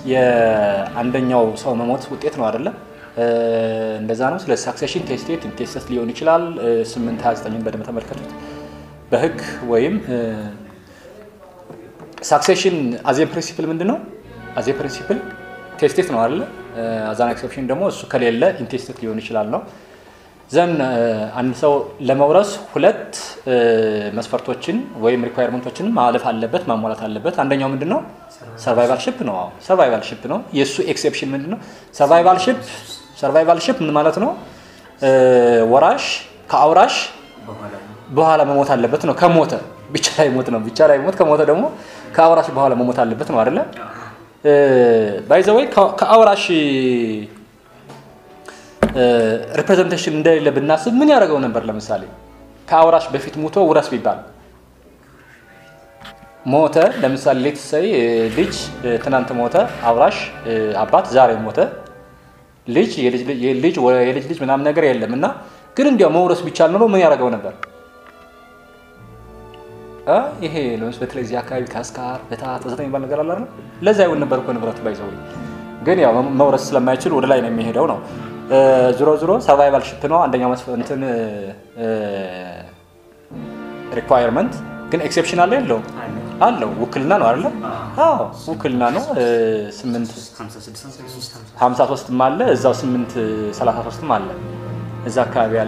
የአንደኛው ሰው መሞት ውጤት ነው አይደለ? እንደዛ ነው። ስለ ሳክሴሽን ቴስቴት ኢንቴስተስ ሊሆን ይችላል። 829 በደንብ ተመልከቱት። በህግ ወይም ሳክሴሽን አዜ ፕሪንሲፕል ምንድን ነው? አዜ ፕሪንሲፕል ቴስቴት ነው አይደለ? አዛን ኤክሰፕሽን ደግሞ እሱ ከሌለ ኢንቴስቴት ሊሆን ይችላል ነው ዘን አንድ ሰው ለመውረስ ሁለት መስፈርቶችን ወይም ሪኳየርመንቶችን ማለፍ አለበት ማሟላት አለበት። አንደኛው ምንድን ነው? ሰርቫይቫል ሽፕ ነው። ሰርቫይቫል ሽፕ ነው። የእሱ ኤክሴፕሽን ምንድን ነው? ሰርቫይቫል ሽፕ ሰርቫይቫል ሽፕ ምን ማለት ነው? ወራሽ ከአውራሽ በኋላ መሞት አለበት ነው። ከሞተ ብቻ ላይ ሞት ነው። ብቻ ላይ ሞት ከሞተ ደግሞ ከአውራሽ በኋላ መሞት አለበት ነው አይደለ? ባይዘወይ ከአውራሽ ሪፕሬዘንቴሽን እንደሌለ ብናስብ ምን ያደርገው ነበር? ለምሳሌ ከአውራሽ በፊት ሙቶ ውረስ ቢባል ሞተ። ለምሳሌ ሌት ሰይ ልጅ ትናንት ሞተ፣ አውራሽ አባት ዛሬ ሞተ፣ ልጅ የልጅ ልጅ ምናምን ነገር የለም እና ግን እንዲያው መውረስ ቢቻል ኖሮ ምን ያደርገው ነበር? ይሄ ለምስ በተለይ እዚህ አካባቢ ካስካር በታት ወዘተ የሚባል ነገር አለ አይደል? ለዛ ይሆን ነበር እኮ ንብረቱ ባይዘው ግን ያው መውረስ ስለማይችል ወደ ላይ ነው የሚሄደው ነው። ዞሮ ዞሮ ሰርቫይቫል ሽፕ ነው አንደኛው እንትን ሪኳየርመንት ግን ኤክሴፕሽን አለ የለውም? አለው። ውክልና ነው አይደለ? አዎ ውክልና ነው። ስምንት ሀምሳ ሶስትም አለ እዛው ስምንት ሰላሳ ሶስትም አለ እዛ አካባቢ አለ።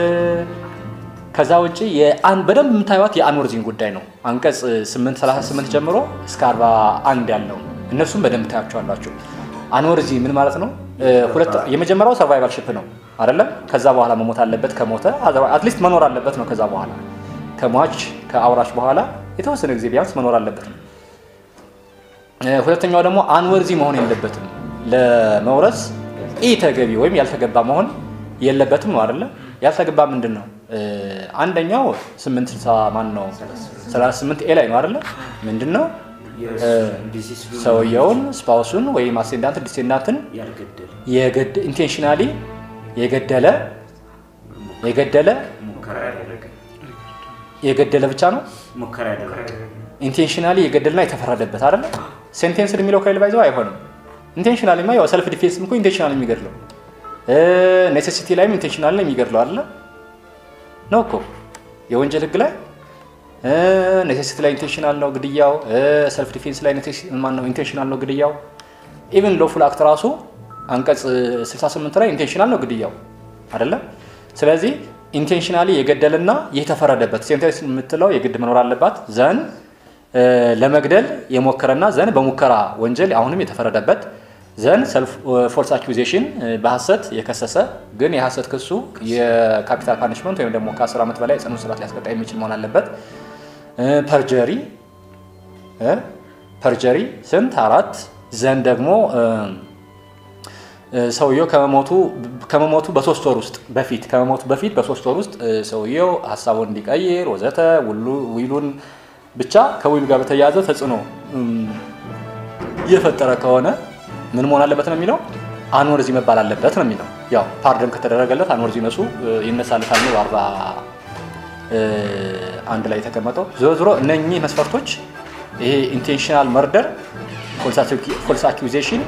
ከዛ ውጭ በደንብ የምታዩት የአንወርዚን ጉዳይ ነው። አንቀጽ 838 ጀምሮ እስከ 41 ያለው እነሱም በደንብ ታያቸዋላችሁ። አንወርዚ ምን ማለት ነው? ሁለት የመጀመሪያው ሰርቫይቫል ሽፕ ነው አይደለም? ከዛ በኋላ መሞት አለበት። ከሞተ አትሊስት መኖር አለበት ነው። ከዛ በኋላ ከሟች ከአውራሽ በኋላ የተወሰነ ጊዜ ቢያንስ መኖር አለበት ነው። ሁለተኛው ደግሞ አንወርዚ መሆን የለበትም። ለመውረስ ኢ ተገቢ ወይም ያልተገባ መሆን የለበትም ነው አይደለ? ያልተገባ ምንድን ነው? አንደኛው 860 ማን ነው 38 ኤ ላይ ነው አይደለ? ምንድን ነው ሰውየውን ስፓውሱን ወይም አሴንዳንት ዲሴንዳንትን ኢንቴንሽናሊ የገደለ የገደለ የገደለ ብቻ ነው ኢንቴንሽናሊ የገደልና የተፈረደበት አይደለ? ሴንቴንስ የሚለው ከሌለ ባይዘው አይሆንም። ኢንቴንሽናሊ ማ ያው ሰልፍ ዲፌንስ እኮ ኢንቴንሽናሊ የሚገድለው ኔሴሲቲ ላይም ኢንቴንሽናሊ ነው የሚገድለው አይደለ? ነው እኮ የወንጀል ህግ ላይ ኔሴሲቲ ላይ ኢንቴንሽናል ነው ግድያው። ሰልፍ ዲፌንስ ላይ ማነው ኢንቴንሽናል ነው ግድያው። ኢቭን ሎፉል አክት ራሱ አንቀጽ 68 ላይ ኢንቴንሽናል ነው ግድያው አይደለም። ስለዚህ ኢንቴንሽናሊ የገደልና የተፈረደበት ሴንቴንስ የምትለው የግድ መኖር አለባት። ዘን ለመግደል የሞከረና ዘን በሙከራ ወንጀል አሁንም የተፈረደበት ዘን ፎልስ አኪዜሽን በሀሰት የከሰሰ ግን የሀሰት ክሱ የካፒታል ፓኒሽመንት ወይም ደግሞ ከ10 ዓመት በላይ ጽኑ እስራት ሊያስቀጣ የሚችል መሆን አለበት። ፐርጀሪ ፐርጀሪ ስንት አራት ዘን ደግሞ ሰውየው ከመሞቱ በሶስት ወር ውስጥ በፊት ከመሞቱ በፊት በሶስት ወር ውስጥ ሰውየው ሀሳቡን እንዲቀይር ወዘተ ዊሉን ብቻ ከዊሉ ጋር በተያያዘ ተጽዕኖ እየፈጠረ ከሆነ ምን መሆን አለበት ነው የሚለው አንወርዚ መባል አለበት ነው የሚለው። ያው ፓርደን ከተደረገለት አንወርዚ ነሱ ይነሳለታል ነው በአርባ አንድ ላይ የተቀመጠው። ዞሮ ዞሮ እነኚህ መስፈርቶች ይሄ ኢንቴንሽናል መርደር፣ ፎልስ አኪዜሽን፣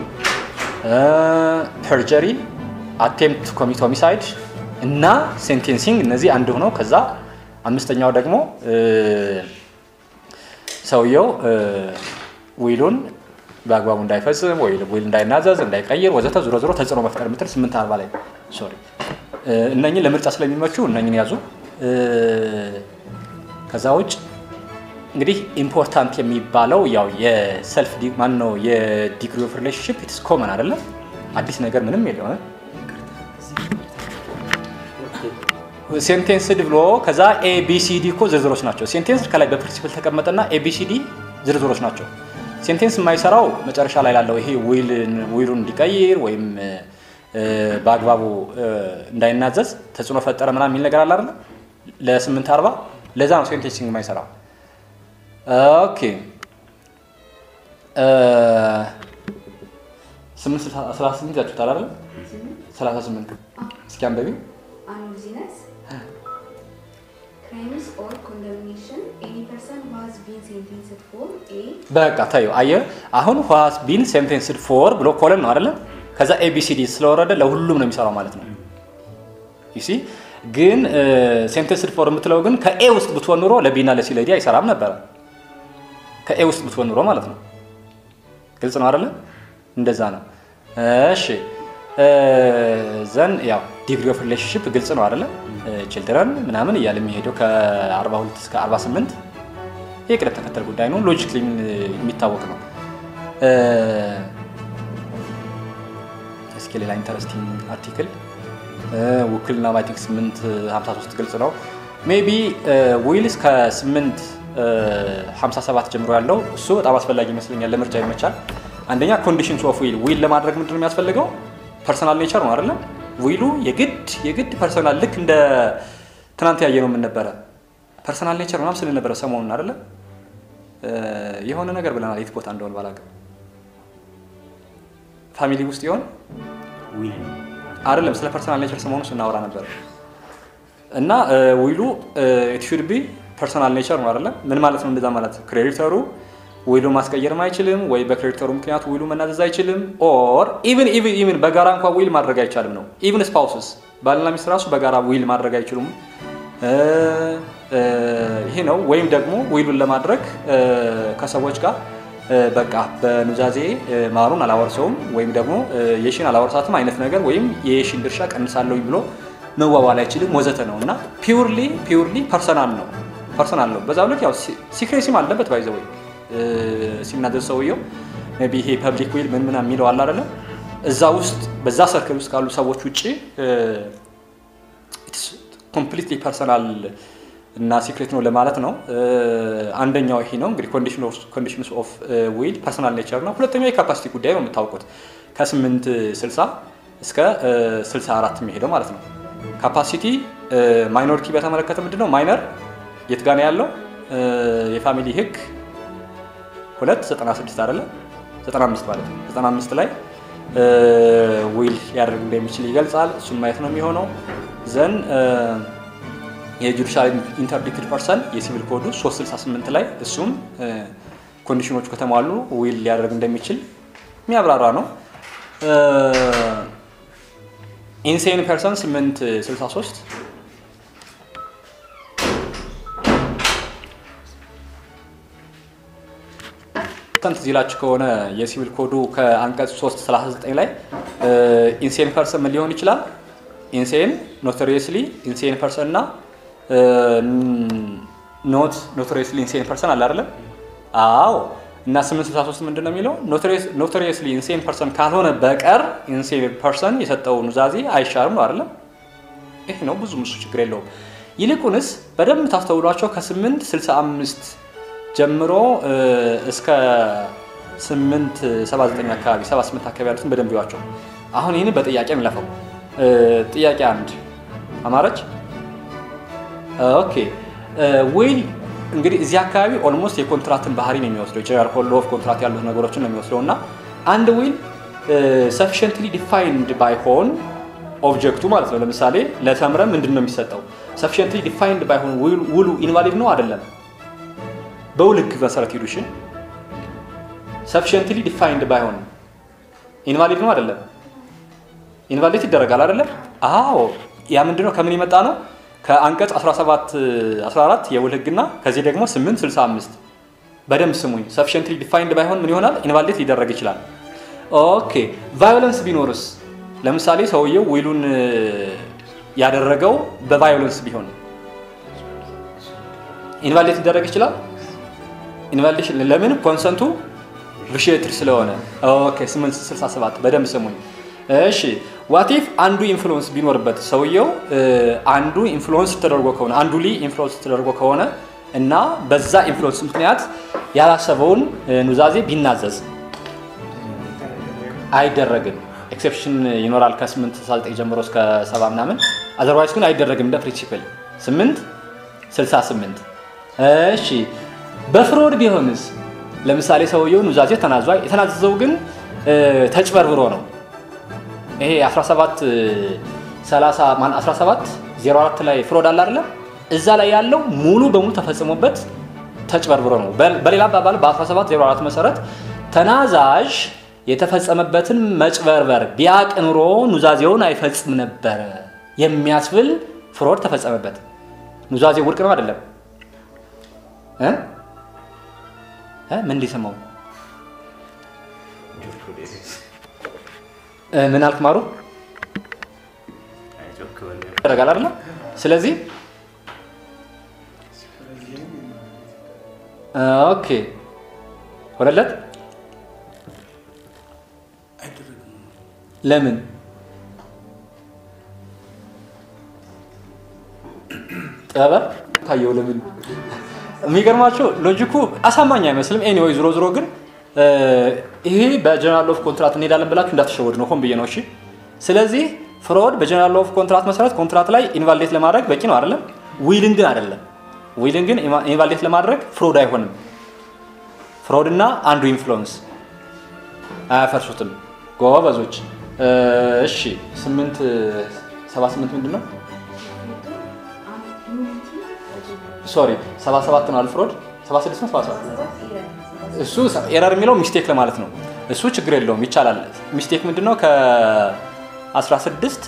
ፐርጀሪ፣ አቴምፕት ኮሚት ሆሚሳይድ እና ሴንቴንሲንግ እነዚህ አንድ ሆነው ከዛ አምስተኛው ደግሞ ሰውየው ዊሉን በአግባቡ እንዳይፈጽም ወይ ዊል እንዳይናዘዝ እንዳይቀይር ወዘተ ዞሮ ዞሮ ተጽዕኖ መፍጠር የምትል ስምንት አርባ ላይ ሶሪ እነኝን ለምርጫ ስለሚመቹ እነኝን ያዙ። ከዛ ውጭ እንግዲህ ኢምፖርታንት የሚባለው ያው የሰልፍ ማን ነው የዲግሪ ኦፍ ሪሌሽንሽፕ ኢትስ ኮመን አይደለም፣ አዲስ ነገር ምንም የለውም። ሴንቴንስድ ብሎ ከዛ ኤቢሲዲ እኮ ዝርዝሮች ናቸው። ሴንቴንስ ከላይ በፕሪንሲፕል ተቀመጠና ኤቢሲዲ ዝርዝሮች ናቸው። ሴንቴንስ የማይሰራው መጨረሻ ላይ ላለው ይሄ ዊሉን እንዲቀይር ወይም በአግባቡ እንዳይናዘዝ ተጽዕኖ ፈጠረ ምናምን የሚል ነገር አለ አይደለ? ለስምንት አርባ ለዛ ነው ሴንቴንሲንግ የማይሰራው። ኦኬ ስምንት ሰላሳ ስምንት ያችሁታል አይደለ? ሰላሳ ስምንት እስኪ አንበቢ uneasiness, crimes or condemnation, any person who has been sentenced for A በቃ ታዩ አየ አሁን ዋስ ቢን ሴንቴንስድ ፎር ብሎ ኮለን ነው አይደለም። ከዛ ኤቢሲዲ ስለወረደ ለሁሉም ነው የሚሰራው ማለት ነው። ዩሲ ግን ሴንቴንስድ ፎር የምትለው ግን ከኤ ውስጥ ብትሆን ኑሮ ለቢና ለሲ ለዲ አይሰራም ነበረ። ከኤ ውስጥ ብትሆን ኑሮ ማለት ነው። ግልጽ ነው አይደለ? እንደዛ ነው። እሺ ዘን ያው ዲግሪ ኦፍ ሪሌሽንሽፕ ግልጽ ነው አይደለ? ችልድረን ምናምን እያለ የሚሄደው ከ42 እስከ 48 የቅደም ተከተል ጉዳይ ነው። ሎጂክሊ የሚታወቅ ነው። እስኪ ሌላ ኢንተረስቲንግ አርቲክል ውክልና አይ ቲንክ 853 ግልጽ ነው። ሜቢ ዊል እስከ 857 ጀምሮ ያለው እሱ በጣም አስፈላጊ ይመስለኛል። ለምርጫ ይመቻል። አንደኛ ኮንዲሽንስ ኦፍ ዊል ዊል ለማድረግ ምንድን ነው የሚያስፈልገው? ፐርሰናል ኔቸር ነው አይደለም። ዊሉ የግድ የግድ ፐርሰናል ልክ እንደ ትናንት ያየ ነው ምን ነበረ ፐርሰናል ኔቸር ምናምን ስል ነበረ ሰሞኑን አይደለም የሆነ ነገር ብለናል። የት ቦታ እንደሆነ ባላውቅም ፋሚሊ ውስጥ ይሆን ዊል አይደለም ስለ ፐርሰናል ኔቸር ሰሞኑን ስናወራ ነበር እና ዊሉ ኢት ሹድ ቢ ፐርሰናል ኔቸር ነው አይደለም ምን ማለት ነው እንደዛ ማለት ክሬዲተሩ ዊሉ ማስቀየርም አይችልም ወይ በክሬዲተሩ ምክንያት ዊሉ መናዘዝ አይችልም ኦር ኢቭን ኢቭን ኢቭን በጋራ እንኳ ዊል ማድረግ አይቻልም ነው ኢቭን ስፓውስስ ባልና ሚስት ራሱ በጋራ ዊል ማድረግ አይችሉም ይሄ ነው ወይም ደግሞ ዊሉን ለማድረግ ከሰዎች ጋር በቃ በኑዛዜ ማሩን አላወርሰውም ወይም ደግሞ የሺን አላወርሳትም አይነት ነገር ወይም የሺን ድርሻ ቀንሳለሁ ብሎ መዋዋል አይችልም ወዘተ ነው እና ፒውርሊ ፒውርሊ ፐርሰናል ነው ፐርሰናል ነው። በዛው ልክ ያው ሲክሬሲም አለበት ባይዘ ወይ ሲናዘዝ ሰውየው ቢ ይሄ ፐብሊክ ዊል ምን ምናምን የሚለው አለ አይደለም እዛ ውስጥ በዛ ሰርክል ውስጥ ካሉ ሰዎች ውጭ ኮምፕሊትሊ ፐርሰናል እና ሲክሬት ነው ለማለት ነው። አንደኛው ይሄ ነው እንግዲህ ኮንዲሽንስ ኦፍ ዊል ፐርሰናል ኔቸር ነው። ሁለተኛው የካፓሲቲ ጉዳይ ነው የምታውቁት ከ8 60 እስከ 64 የሚሄደው ማለት ነው። ካፓሲቲ ማይኖሪቲ በተመለከተ ምንድን ነው ማይነር የት ጋ ነው ያለው? የፋሚሊ ህግ 296 አይደለ 95 ማለት ነው 95 ላይ ዊል ሊያደርግ እንደሚችል ይገልጻል። እሱን ማየት ነው የሚሆነው ዘን የጁዲሻል ኢንተርዲክትድ ፐርሰን የሲቪል ኮዱ 368 ላይ እሱም ኮንዲሽኖቹ ከተሟሉ ዊል ሊያደርግ እንደሚችል የሚያብራራ ነው። ኢንሴን ፐርሰን 863 ተንት ዚላችሁ ከሆነ የሲቪል ኮዱ ከአንቀጽ 339 ላይ ኢንሴን ፐርሰን ምን ሊሆን ይችላል? ኢንሴን ኖቶሪየስሊ ኢንሴን ፐርሰን እና ኖት ኖቶሪየስሊ ኢንሴን ፐርሰን አለ አይደለም? አዎ። እና 863 ምንድን ነው የሚለው? ኖቶሪየስሊ ኢንሴን ፐርሰን ካልሆነ በቀር ኢንሴን ፐርሰን የሰጠው ኑዛዜ አይሻርም ነው አይደለም? ይህ ነው ብዙ ምሱ ችግር የለውም። ይልቁንስ በደንብ ታስተውሏቸው ከ8 65 ጀምሮ እስከ 8 79 አካባቢ 78 አካባቢ ያሉትን በደንብ ይዋቸው። አሁን ይህን በጥያቄ እንለፈው። ጥያቄ አንድ አማረች። ኦኬ ዊል እንግዲህ እዚህ አካባቢ ኦልሞስት የኮንትራክትን ባህሪ ነው የሚወስደው። ጀነራል ሆል ኦፍ ኮንትራክት ያሉት ነገሮችን ነው የሚወስደው እና አንድ ዊል ሰፊሽንትሊ ዲፋይንድ ባይሆን ኦብጀክቱ ማለት ነው። ለምሳሌ ለተምረ ምንድን ነው የሚሰጠው? ሰፊሽንትሊ ዲፋይንድ ባይሆን ውሉ ኢንቫሊድ ነው አይደለም? በውል ህግ መሰረት ሂዱሽን ሰፊሽንትሊ ዲፋይንድ ባይሆን ኢንቫሊድ ነው አይደለም? ኢንቫሊድ ይደረጋል አይደለም? አዎ። ያ ምንድነው ከምን የመጣ ነው? ከአንቀጽ 17 14 የውል ህግና ከዚህ ደግሞ 8 65 በደንብ ስሙኝ። ሰፊሽንትሊ ዲፋይንድ ባይሆን ምን ይሆናል? ኢንቫሊድ ሊደረግ ይችላል። ኦኬ ቫዮለንስ ቢኖርስ? ለምሳሌ ሰውየው ዊሉን ያደረገው በቫዮለንስ ቢሆን ኢንቫሊድ ሊደረግ ይችላል። ኢንቫሊዴሽን ለምን? ኮንሰንቱ ቪሼትድ ስለሆነ። ኦኬ 867 በደንብ ስሙኝ። እሺ ዋቲፍ አንዱ ኢንፍሉወንስ ቢኖርበት ሰውየው አንዱ ኢንፍሉወንስ ተደርጎ ከሆነ አንዱ ሊ ኢንፍሉወንስ ተደርጎ ከሆነ እና በዛ ኢንፍሉወንስ ምክንያት ያላሰበውን ኑዛዜ ቢናዘዝ አይደረግም። ኤክሴፕሽን ይኖራል ከ869 ጀምሮ እስከ 70 ምናምን። አዘርዋይስ ግን አይደረግም እንደ ፕሪንሲፕል 8 68 እሺ በፍሮድ ቢሆንስ? ለምሳሌ ሰውየው ኑዛዜ ተናዟል። የተናዘዘው ግን ተጭበርብሮ ነው። ይሄ 17 30 ማን 17 04 ላይ ፍሮድ አለ አይደለም? እዛ ላይ ያለው ሙሉ በሙሉ ተፈጽሞበት ተጭበርብሮ ነው። በ- በሌላ አባባል በ1704 መሰረት ተናዛዥ የተፈጸመበትን መጭበርበር ቢያቅ ኑሮ ኑዛዜውን አይፈጽም ነበረ የሚያስብል ፍሮድ ተፈጸመበት። ኑዛዜ ውድቅ ነው አይደለም? እ? እ? ምን እንዲሰማው እ፣ ምን አልክ ማሩ? ያደርጋል አይደለ? ስለዚህ ኦኬ ሆነለት። ለምን ጠበብ ታየው? ለምን የሚገርማቸው ሎጂኩ አሳማኝ አይመስልም። ኤኒዌይ ዞሮ ዞሮ ግን እ፣ ይሄ በጀነራል ኦፍ ኮንትራት እንሄዳለን ብላችሁ እንዳትሸወድ ነው፣ ሆን ብዬ ነው። እሺ። ስለዚህ ፍሮድ በጀነራል ኦፍ ኮንትራት መሰረት ኮንትራት ላይ ኢንቫሊዴት ለማድረግ በቂ ነው አይደለም። ዊልን ግን አይደለም። ዊልን ግን ኢንቫሊዴት ለማድረግ ፍሮድ አይሆንም። ፍሮድ እና አንዱ ኢንፍሉዌንስ አያፈርሱትም። ጎበዞች። እ፣ እሺ ስምንት ሰባ ስምንት ምንድን ነው? ሶሪ ሰባ ሰባት ነው አልፍሮድ ሰባ ስድስት ነው ሰባ ሰባት እሱ ኤረር የሚለው ሚስቴክ ለማለት ነው። እሱ ችግር የለውም ይቻላል። ሚስቴክ ምንድን ነው? ከ16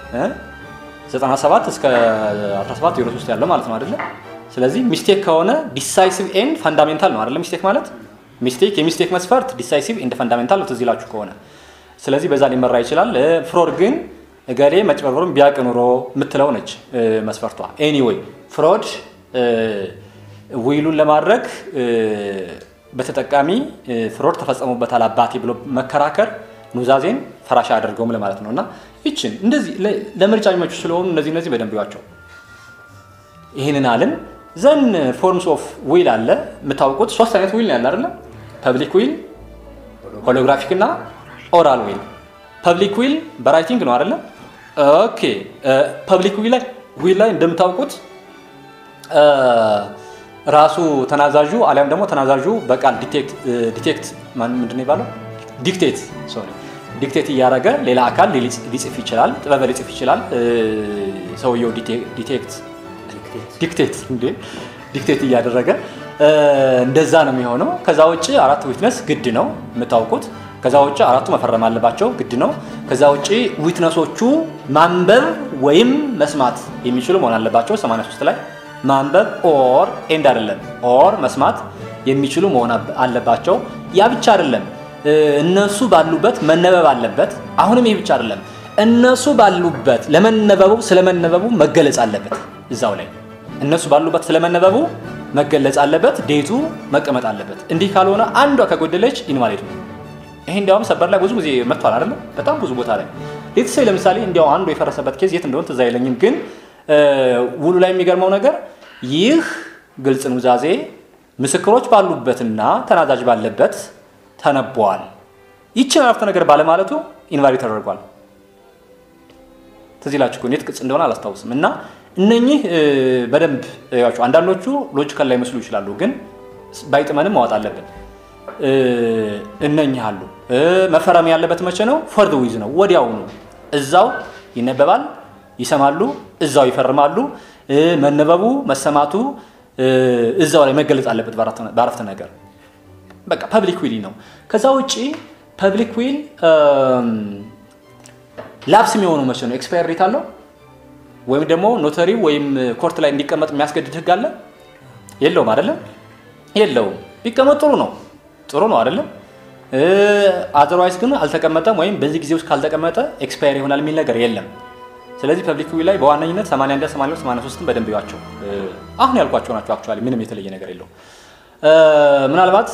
97 እስከ 17 ዜሮ ሶስት ያለው ማለት ነው አይደለ? ስለዚህ ሚስቴክ ከሆነ ዲሳይሲቭ ኤንድ ፈንዳሜንታል ነው አይደለ? ሚስቴክ ማለት ሚስቴክ የሚስቴክ መስፈርት ዲሳይሲቭ ኤንድ ፈንዳሜንታል ነው ትዝ ይላችሁ ከሆነ ስለዚህ በዛ ሊመራ ይችላል። ፍሮድ ግን እገሌ መጭበርበሩን ቢያቅ ኑሮ የምትለው ነች እ፣ መስፈርቷ። ኤኒዌይ ፍሮድ እ፣ ዊሉን ለማድረግ እ፣ በተጠቃሚ እ፣ ፍሮድ ተፈጸሙበታል አባቴ ብሎ መከራከር ኑዛዜን ፈራሻ አያደርገውም ለማለት ነው። እና ይችን እንደዚህ ለ- ለምርጫ የሚመቹ ስለሆኑ እነዚህ እነዚህ በደንብ ይዋቸው። ይህንን አልን ዘን ፎርምስ ኦፍ ዊል አለ የምታውቁት ሶስት አይነት ዊል ነው ያለ አይደለ? ፐብሊክ ዊል፣ ሆሎግራፊክ እና ኦራል ዊል። ፐብሊክ ዊል በራይቲንግ ነው አይደለ? ኦኬ ፐብሊክ ዊል ላይ ዊል ላይ እንደምታውቁት እ፣ ራሱ ተናዛዡ አሊያም ደግሞ ተናዛዡ በቃል ዲቴክት ዲቴክት ማን ምንድን ነው የሚባለው? ዲክቴት ሶሪ ዲክቴት እያደረገ ሌላ አካል ሊጽ- ሊጽፍ ይችላል፣ ጥበበ ሊጽፍ ይችላል። እ፣ ሰውየው ዲቴ- ዲቴክት ዲክቴት እንዴ ዲክቴት እያደረገ እ፣ እንደዛ ነው የሚሆነው። ከዛ ውጭ አራት ዊትነስ ግድ ነው የምታውቁት። ከዛ ውጭ አራቱ መፈረም አለባቸው ግድ ነው። ከዛ ውጭ ዊትነሶቹ ማንበብ ወይም መስማት የሚችሉ መሆን አለባቸው። 83 ላይ ማንበብ ኦር ኤንድ አይደለም ኦር መስማት የሚችሉ መሆን አብ- አለባቸው። ያ ብቻ አይደለም እ፣ እነሱ ባሉበት መነበብ አለበት። አሁንም ይህ ብቻ አይደለም እነሱ ባሉበት ለመነበቡ ስለመነበቡ መገለጽ አለበት እዛው ላይ እነሱ ባሉበት ስለመነበቡ መገለጽ አለበት። ዴቱ መቀመጥ አለበት። እንዲህ ካልሆነ አንዷ ከጎደለች ኢንቫሊድ ነው። ይሄ እንዲያውም ሰበር ላይ ብዙ ጊዜ መጥቷል አይደለም? በጣም ብዙ ቦታ ላይ ሌትሴ ለምሳሌ እንዲያው አንዱ የፈረሰበት ኬዝ የት እንደሆነ ትዝ አይለኝም፣ ግን እ፣ ውሉ ላይ የሚገርመው ነገር ይህ ግልጽ ኑዛዜ ምስክሮች ባሉበትና ተናዛዥ ባለበት ተነቧል። ይችን አረፍተ ነገር ባለማለቱ ኢንቫሊድ ተደርጓል። ትዝ ይላችሁ ከሆነ የት ቅጽ እንደሆነ አላስታውስም። እና እነኚህ እ፣ በደንብ ያቸው አንዳንዶቹ ሎጂካል ላይ መስሉ ይችላሉ፣ ግን ባይጥመንም ማወጥ አለብን። እ፣ እነኚህ አሉ። እ፣ መፈረም ያለበት መቼ ነው? ፎር ዊዝ ነው፣ ወዲያውኑ እዛው ይነበባል፣ ይሰማሉ፣ እዛው ይፈርማሉ። እ፣ መነበቡ መሰማቱ እ፣ እዛው ላይ መገለጽ አለበት በአረፍተ- በአረፍተ ነገር በቃ ፐብሊክ ዊል ነው። ከዛ ውጪ ፐብሊክ ዊል ላፕስ የሚሆነው መቼ ነው? ኤክስፓየር ዴት አለው ወይም ደግሞ ኖተሪ ወይም ኮርት ላይ እንዲቀመጥ የሚያስገድድ ህግ አለ? የለውም አይደለም? የለውም። ቢቀመጥ ጥሩ ነው፣ ጥሩ ነው አይደለም? አዘርዋይስ ግን አልተቀመጠም ወይም በዚህ ጊዜ ውስጥ ካልተቀመጠ ኤክስፓየር ይሆናል የሚል ነገር የለም። ስለዚህ ፐብሊክ ዊል ላይ በዋነኝነት 81 82 83ን በደንብ ይዋቸው። አሁን ያልኳቸው ናቸው። አክቹዋሊ ምንም የተለየ ነገር የለውም። ምናልባት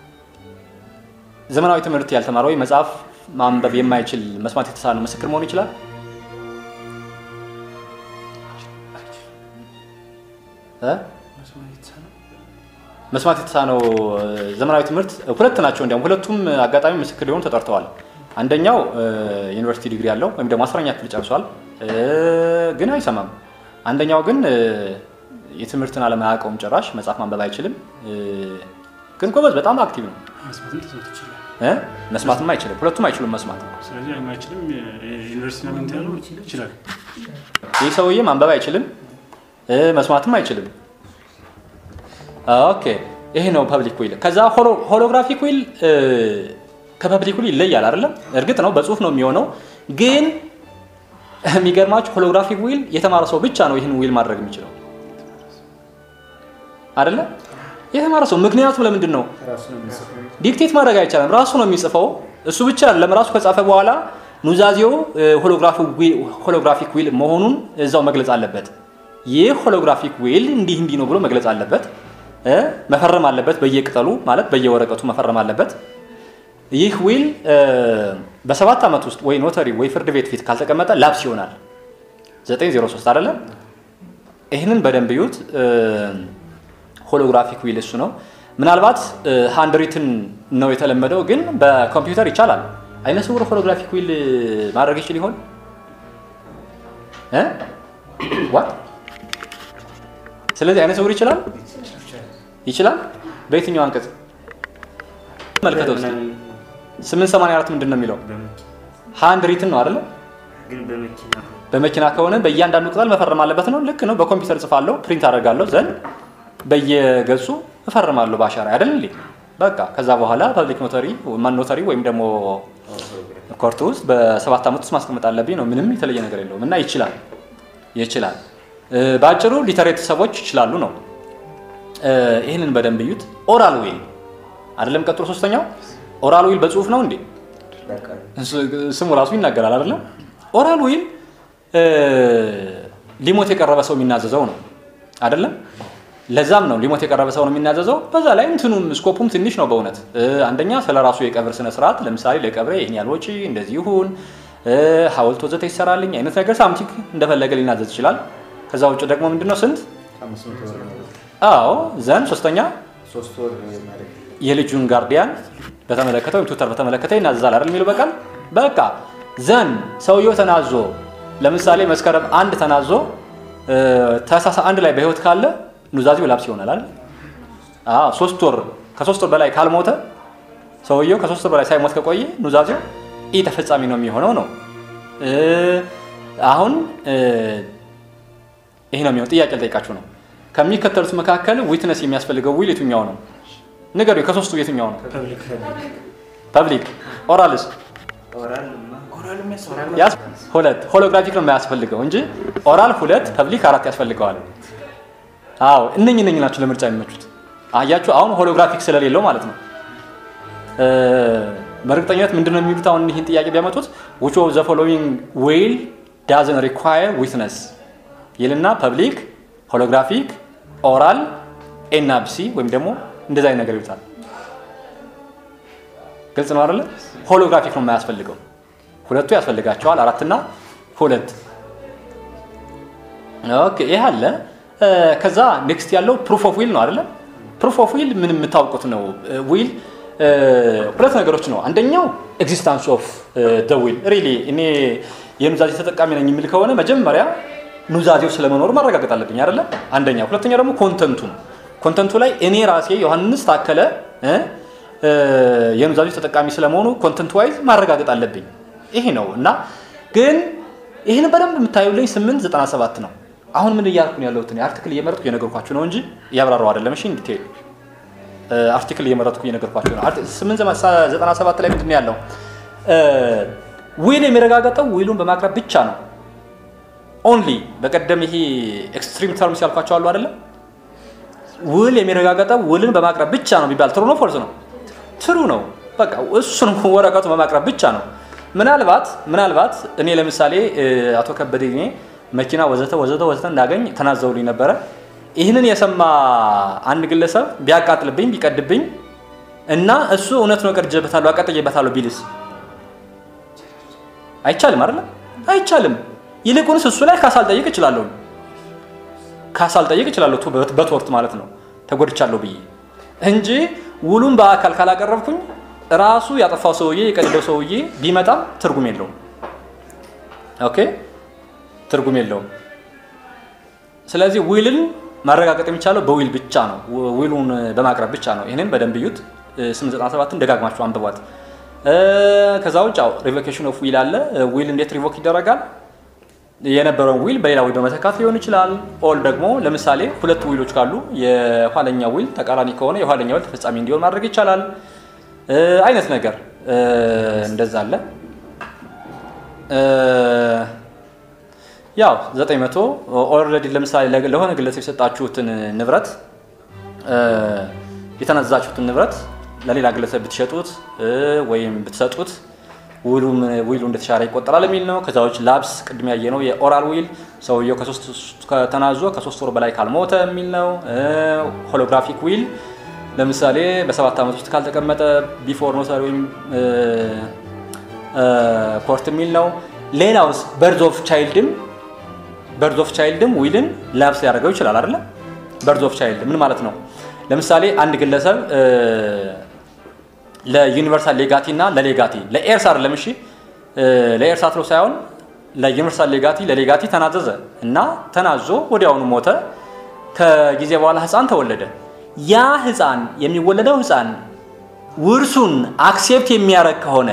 ዘመናዊ ትምህርት ያልተማረ ወይ መጽሐፍ ማንበብ የማይችል መስማት የተሳነው ምስክር መሆን ይችላል። እ? መስማት የተሳነው ዘመናዊ ትምህርት ሁለት ናቸው። እንዲያውም ሁለቱም አጋጣሚ ምስክር ሊሆኑ ተጠርተዋል። አንደኛው ዩኒቨርሲቲ ዲግሪ ያለው ወይም ደግሞ አስረኛ ክፍል ጨርሷል፣ ግን አይሰማም። አንደኛው ግን የትምህርትን ዓለም አያውቀውም ጭራሽ መጽሐፍ ማንበብ አይችልም፣ ግን ጎበዝ በጣም አክቲቭ ነው። መስማትም ተሰምቶ ይችላል። እ? መስማትም አይችልም። ሁለቱም አይችሉም መስማት። ስለዚህ አይችልም። ዩኒቨርሲቲ ነው እንትን ያለው ይችላል። ይህ ሰውዬ ማንበብ አይችልም፣ እ፣ መስማትም አይችልም። ኦኬ ይሄ ነው ፐብሊክ ዊል። ከዛ ሆሎግራፊክ ዊል ከፐብሊክ ዊል ይለያል አይደለም? እርግጥ ነው በጽሁፍ ነው የሚሆነው፣ ግን የሚገርማችሁ ሆሎግራፊክ ዊል የተማረ ሰው ብቻ ነው ይህን ዊል ማድረግ የሚችለው አይደለ? የተማረ ሰው ምክንያቱም ለምንድን ነው ራሱ ነው የሚጽፈው። ዲክቴት ማድረግ አይቻልም። ራሱ ነው የሚጽፈው። እሱ ብቻ አይደለም፣ ራሱ ከጻፈ በኋላ ኑዛዜው ሆሎግራፊክ ዊል መሆኑን እዛው መግለጽ አለበት። ይህ ሆሎግራፊክ ዊል እንዲህ እንዲህ ነው ብሎ መግለጽ አለበት። እ መፈረም አለበት። በየቅጠሉ ማለት በየወረቀቱ መፈረም አለበት። ይህ ዊል እ በሰባት ዓመት ውስጥ ወይ ኖተሪ ወይ ፍርድ ቤት ፊት ካልተቀመጠ ላፕስ ይሆናል። 903 አይደለም። ይህንን በደንብ እዩት። ሆሎግራፊክ ዊል እሱ ነው። ምናልባት ሃንድ ሪትን ነው የተለመደው፣ ግን በኮምፒውተር ይቻላል። አይነ ስውር ሆሎግራፊክ ዊል ማድረግ ይችል ይሆን? እ? ዋት? ስለዚህ አይነ ስውር ይችላል ይችላል። በየትኛው አንቀጽ መልከተው እስኪ። 884 ምንድን ነው የሚለው? ሃንድ ሪትን ነው አይደለ? ግን በመኪና በመኪና ከሆነ በእያንዳንዱ ቅጠል መፈረም አለበት ነው። ልክ ነው። በኮምፒውተር ጽፋለሁ፣ ፕሪንት አደርጋለሁ፣ ዘንድ በየገጹ እፈርማለሁ በአሻራ አይደል እንዴ? በቃ ከዛ በኋላ ፐብሊክ ኖተሪ ማን ኖተሪ ወይም ደግሞ ኮርት ውስጥ በሰባት ዓመት ውስጥ ማስቀመጥ አለብኝ ነው። ምንም የተለየ ነገር የለውም እና ይችላል ይችላል። እ፣ በአጭሩ ሊተሬት ሰዎች ይችላሉ ነው። እ፣ ይህንን በደንብ እዩት። ኦራል ዊል አይደለም። ቀጥሎ ሶስተኛው ኦራል ዊል በጽሁፍ ነው እንዴ? በቃ ስሙ ራሱ ይናገራል አይደለም። ኦራል ዊል እ፣ ሊሞት የቀረበ ሰው የሚናዘዘው ነው አይደለም። ለዛም ነው ሊሞት የቀረበ ሰው ነው የሚናዘዘው። በዛ ላይ እንትኑም ስኮፑም ትንሽ ነው በእውነት እ፣ አንደኛ ስለ ራሱ የቀብር ስነ ስርዓት ለምሳሌ ለቀብሬ ይህን ያህል ወጪ እንደዚህ ይሁን እ፣ ሐውልት ወዘተ ይሰራልኝ አይነት ነገር ሳምቲክ እንደፈለገ ሊናዘዝ ይችላል። ከዛ ውጭ ደግሞ ምንድነው ስንት አምስት መቶ ብር ነው። አዎ ዘን ሶስተኛ ሶስት ወር ማለት የልጁን ጋርዲያን በተመለከተ ወይም ቱተር በተመለከተ ይናዘዛል አይደል የሚለው በቃል በቃ ዘን ሰውየው ተናዞ ለምሳሌ መስከረም አንድ ተናዞ እ፣ ታህሳስ አንድ ላይ በህይወት ካለ ኑዛዜው ላፕስ ይሆናል አይደል? አዎ ሶስት ወር ከሶስት ወር በላይ ካልሞተ ሰውየው ከሶስት ወር በላይ ሳይሞት ከቆየ ኑዛዜው ኢ ተፈጻሚ ነው የሚሆነው ነው። እ፣ አሁን እ፣ ይሄ ነው የሚሆነው። ጥያቄ ልጠይቃችሁ ነው። ከሚከተሉት መካከል ዊትነስ የሚያስፈልገው ዊል የትኛው ነው? ንገሩ። ከሶስቱ የትኛው ነው? ፐብሊክ ፐብሊክ ኦራልስ ኦራል ኦራል የሚያስፈልገው ያስ ሁለት ሆሎግራፊክ ነው የማያስፈልገው እንጂ ኦራል ሁለት ፐብሊክ አራት ያስፈልገዋል። አዎ እነኝ እነኝ ናቸው ለምርጫ የሚመቹት። አያችሁ አሁን ሆሎግራፊክ ስለሌለው ማለት ነው። እ፣ በእርግጠኝነት ምንድን ነው የሚሉት አሁን ይህን ጥያቄ ቢያመጡት which of the following will doesn't require witness ይልና ፐብሊክ፣ ሆሎግራፊክ፣ ኦራል ኤና ቢሲ ወይም ደግሞ እንደዛ አይነት ነገር ይሉታል። ግልጽ ነው አይደለ? ሆሎግራፊክ ነው የማያስፈልገው። ሁለቱ ያስፈልጋቸዋል። አራትና ሁለት። ኦኬ ይህ አለ። እ፣ ከዛ ኔክስት ያለው ፕሩፍ ኦፍ ዊል ነው አይደለ? ፕሩፍ ኦፍ ዊል ምን የምታውቁት ነው። ዊል ሁለት ነገሮች ነው። አንደኛው ኤግዚስታንስ ኦፍ ደ ዊል ሪሊ እኔ የኑዛዜ ተጠቃሚ ነኝ የሚል ከሆነ መጀመሪያ ኑዛዜው ስለመኖሩ ማረጋገጥ አለብኝ አይደለ? አንደኛ። ሁለተኛ ደግሞ ኮንተንቱ ነው። ኮንተንቱ ላይ እኔ ራሴ ዮሐንስ ታከለ እ፣ እ፣ የኑዛዜው ተጠቃሚ ስለመሆኑ ኮንተንት ዋይዝ ማረጋገጥ አለብኝ። ይሄ ነው እና ግን ይህን በደንብ የምታዩልኝ 897 ነው። አሁን ምን እያልኩ ነው ያለሁት? እኔ አርቲክል እየመረጥኩ እየነገርኳችሁ ነው እንጂ እያብራራው አይደለም። እሺ እንዲቴል አርቲክል እየመረጥኩ እየነገርኳችሁ ነው። 897 ላይ ምንድን ነው ያለው? ዊል የሚረጋገጠው ዊሉን በማቅረብ ብቻ ነው። ኦንሊ በቀደም ይሄ ኤክስትሪም ተርምስ ያልኳቸው አሉ አይደለም? ውል የሚረጋገጠው ውልን በማቅረብ ብቻ ነው ቢባል ትሩ ነው ፎልስ ነው? ትሩ ነው። በቃ እሱን ወረቀቱ በማቅረብ ብቻ ነው። ምናልባት ምናልባት እኔ ለምሳሌ እ፣ አቶ ከበደ እኔ መኪና ወዘተ ወዘተ ወዘተ እንዳገኝ ተናዘውልኝ ነበረ። ይህንን የሰማ አንድ ግለሰብ ቢያቃጥልብኝ ቢቀድብኝ እና እሱ እውነት ነው ቀድጄበታለሁ አቃጥዬበታለሁ ቢልስ አይቻልም አይደለ? አይቻልም። ይልቁንስ እሱ ላይ ካሳ ልጠይቅ እችላለሁ። ካሳ ልጠይቅ እችላለሁ ቱ- በትወርት ማለት ነው ተጎድቻለሁ ብዬ እንጂ ውሉን በአካል ካላቀረብኩኝ ራሱ ያጠፋው ሰውዬ የቀደደው ሰውዬ ቢመጣም ትርጉም የለውም። ኦኬ ትርጉም የለውም። ስለዚህ ዊልን ማረጋገጥ የሚቻለው በዊል ብቻ ነው። ው- ዊሉን በማቅረብ ብቻ ነው። ይህንን በደንብ እዩት። 897ን ደጋግማችሁ አንብቧት። እ፣ ከዛ ውጭ ሪቮኬሽን ኦፍ ዊል አለ። ዊል እንዴት ሪቮክ ይደረጋል? የነበረውን ዊል በሌላ ዊል በመተካት ሊሆን ይችላል። ኦል ደግሞ ለምሳሌ ሁለት ዊሎች ካሉ የኋለኛ ዊል ተቃራኒ ከሆነ የኋለኛ ዊል ተፈጻሚ እንዲሆን ማድረግ ይቻላል። እ፣ አይነት ነገር እ፣ እንደዛ አለ። እ፣ ያው 900 ኦልሬዲ ለምሳሌ ለ- ለሆነ ግለሰብ የሰጣችሁትን ንብረት እ፣ የተናዘዛችሁትን ንብረት ለሌላ ግለሰብ ብትሸጡት እ፣ ወይም ብትሰጡት ውሉ ዊሉ እንደተሻረ ይቆጠራል የሚል ነው። ከዛ ውጭ ላብስ ቅድም ያየ ነው የኦራል ዊል ሰውየው ከሶስት ከተናዞ ከሶስት ወር በላይ ካልሞተ የሚል ነው። እ፣ ሆሎግራፊክ ዊል ለምሳሌ በሰባት ዓመት ውስጥ ካልተቀመጠ ቢፎር ኖተሪ ወይም እ፣ እ፣ ኮርት የሚል ነው። ሌላውስ በርዝ ኦፍ ቻይልድም በርዝ ኦፍ ቻይልድም ዊልን ላብስ ሊያደርገው ይችላል አይደለ? በርዝ ኦፍ ቻይልድ ምን ማለት ነው? ለምሳሌ አንድ ግለሰብ እ፣ ለዩኒቨርሳል ሌጋቲ እና ለሌጋቲ ለኤርስ አይደለም እሺ እ፣ ለኤርስ አትሎ ሳይሆን ለዩኒቨርሳል ሌጋቲ ለሌጋቲ ተናዘዘ እና ተናዞ ወዲያውኑ ሞተ። ከጊዜ በኋላ ህፃን ተወለደ። ያ ህፃን የሚወለደው ህፃን ውርሱን አክሴፕት የሚያደርግ ከሆነ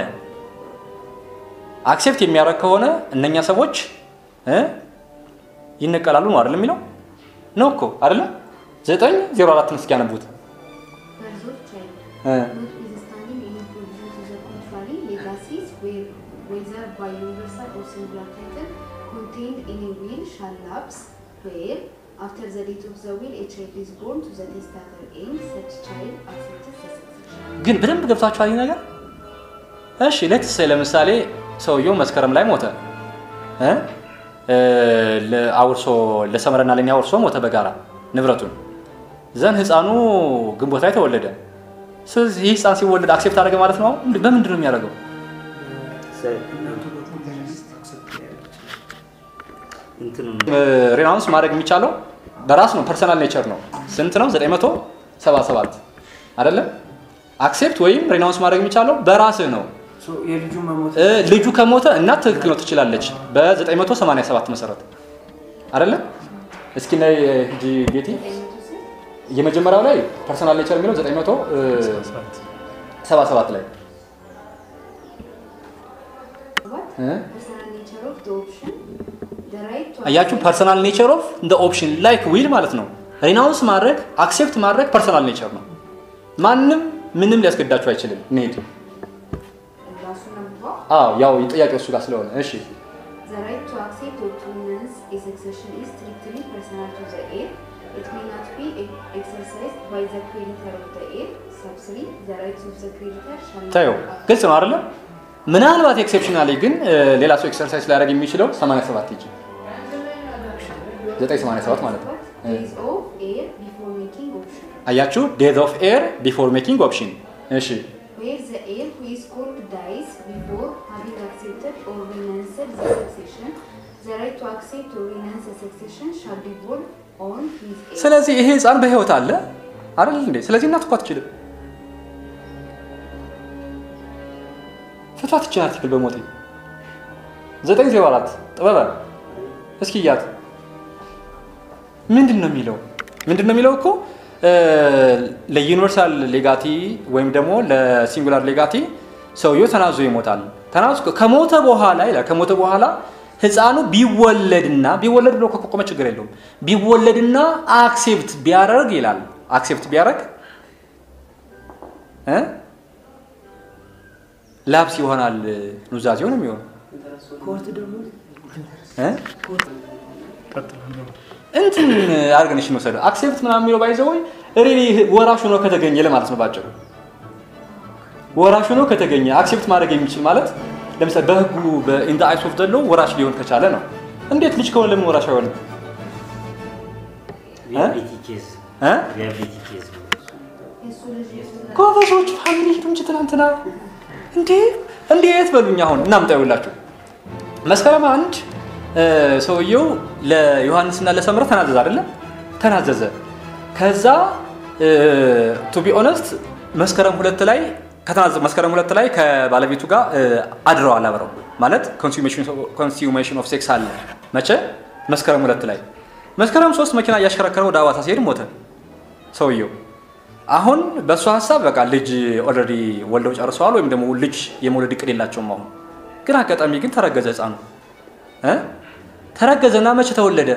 አክሴፕት የሚያደርግ ከሆነ እነኛ ሰዎች እ ይነቀላሉ ነው አይደለም የሚለው ነው እኮ አይደለም። ዘጠኝ ዜሮ አራትን እስኪ ያነቡት Birth of child. እ Notwithstanding any provision to the contrary, legacies, where, whether by universal or singular title, contained in a will shall lapse, where, after the date of the will, a child is born to the testator and such child accepts the succession. ግን በደንብ ገብታችኋል ይህ ነገር? እሺ ሌትስ ለምሳሌ ሰውየው መስከረም ላይ ሞተ እ? እ፣ ለአውርሶ ለሰመረና ለእኛ አውርሶ ሞተ በጋራ ንብረቱን ዘን ህፃኑ ግንቦት ላይ ተወለደ። ስለዚህ ይህ ህፃን ሲወለድ አክሴፕት አደረገ ማለት ነው። አሁን በምንድን ነው የሚያደርገው? እንትኑ ሬናውንስ ማድረግ የሚቻለው በራስ ነው። ፐርሰናል ኔቸር ነው። ስንት ነው? 977 አይደለም። አክሴፕት ወይም ሬናውንስ ማድረግ የሚቻለው በራስህ ነው። የልጁ መሞት እ፣ ልጁ ከሞተ እናት ትክክል ነው ትችላለች። በ987 መሰረት አይደለም። እስኪ ነይ ሂጂ ጌቲ። የመጀመሪያው ላይ ፐርሰናል ኔቸር የሚለው 977 ላይ What? እ? Personal nature of the option. The right to አያችሁ ፐርሰናል ኔቸር ኦፍ እንደ ኦፕሽን ላይክ ዊል ማለት ነው። ሪናውንስ ማድረግ አክሴፕት ማድረግ ፐርሰናል ኔቸር ነው። ማንም ምንም ሊያስገዳችሁ አይችልም። እንሂድ። ራሱን አንብበው። አዎ ያው ጥያቄው እሱ ጋር ስለሆነ እሺ። The right to accept or to renounce a succession is strictly personal to the heir. It may not be e- exercised by the creditor of the heir. Sub 3. The rights of the creditor shall not ታዩ be ግልጽ ነው አይደለም? ምናልባት ኤክሴፕሽናሊ ግን እ፣ ሌላ ሰው ኤክሰርሳይዝ ሊያደርግ የሚችለው 87 ይጂ 987 ማለት ነው። እ፣ Days of heir before making option. አያችሁ ዴዝ ኦፍ ኤር ቢፎር ሜኪንግ ኦፕሽን። እሺ Where the heir who is called dies before having accepted or renounced the succession, the right to accept or renounce the succession shall be borne on his heir. ስለዚህ ይሄ ህፃን በህይወት አለ አይደል እንዴ? ስለዚህ እናት እኮ አትችልም። ፍቷት ይችን አርቲክል በሞቴ 904 ጥበበ እስኪ እያት ምንድን ነው የሚለው? ምንድን ነው የሚለው እኮ እ፣ ለዩኒቨርሳል ሌጋቲ ወይም ደግሞ ለሲንጉላር ሌጋቲ ሰውየው ተናዞ ይሞታል። ተናዞ ከሞተ በኋላ ይላል ከሞተ በኋላ ህፃኑ ቢወለድና ቢወለድ ብሎ ከቆመ ችግር የለውም ቢወለድና አክሴፕት ቢያደርግ ይላል አክሴፕት ቢያደርግ እ ላብስ ይሆናል ኑዛዜው ነው የሚሆነው ኮርት ደግሞ እ? እንትን አድርገን እሺ እንወሰደው አክሴፕት ምናምን የሚለው ባይዘው ሪሊ ወራሽ ሆኖ ከተገኘ ለማለት ነው ባጭሩ። ወራሽ ሆኖ ከተገኘ አክሴፕት ማድረግ የሚችል ማለት ለምሳሌ በህጉ በኢን ዘ አይስ ኦፍ ዘ ሎው ወራሽ ሊሆን ከቻለ ነው። እንዴት ልጅ ከሆነ ለምን ወራሽ አይሆንም? ሪያቢሊቲ ኬዝ እ? ሪያቢሊቲ ኬዝ ነው። የእሱ ልጅ የእሱ ልጅ ጎበዞች ፋሚሊ ሄዱ እንጂ ትናንትና እንዴ እንዴት በሉኝ። አሁን እናምጣ ይውላችሁ መስከረም አንድ እ፣ ሰውየው ለዮሐንስና ለሰምረ ተናዘዘ አይደለም ተናዘዘ። ከዛ ቱ ቢ ኦነስት መስከረም ሁለት ላይ ከተናዘዘ መስከረም ሁለት ላይ ከባለቤቱ ጋር እ፣ አድረዋል አብረው ማለት ኮንሱሜሽን ኦፍ ሴክስ አለ መቼ መስከረም ሁለት ላይ መስከረም ሶስት መኪና እያሽከረከረ ወደ አዋሳ ሲሄድ ሞተ ሰውየው አሁን በእሱ ሀሳብ በቃ ልጅ ኦልሬዲ ወልደው ጨርሰዋል፣ ወይም ደግሞ ልጅ የመውለድ እቅድ የላቸውም። አሁን ግን አጋጣሚ ግን ተረገዘ ህፃኑ እ? ተረገዘና መቼ ተወለደ?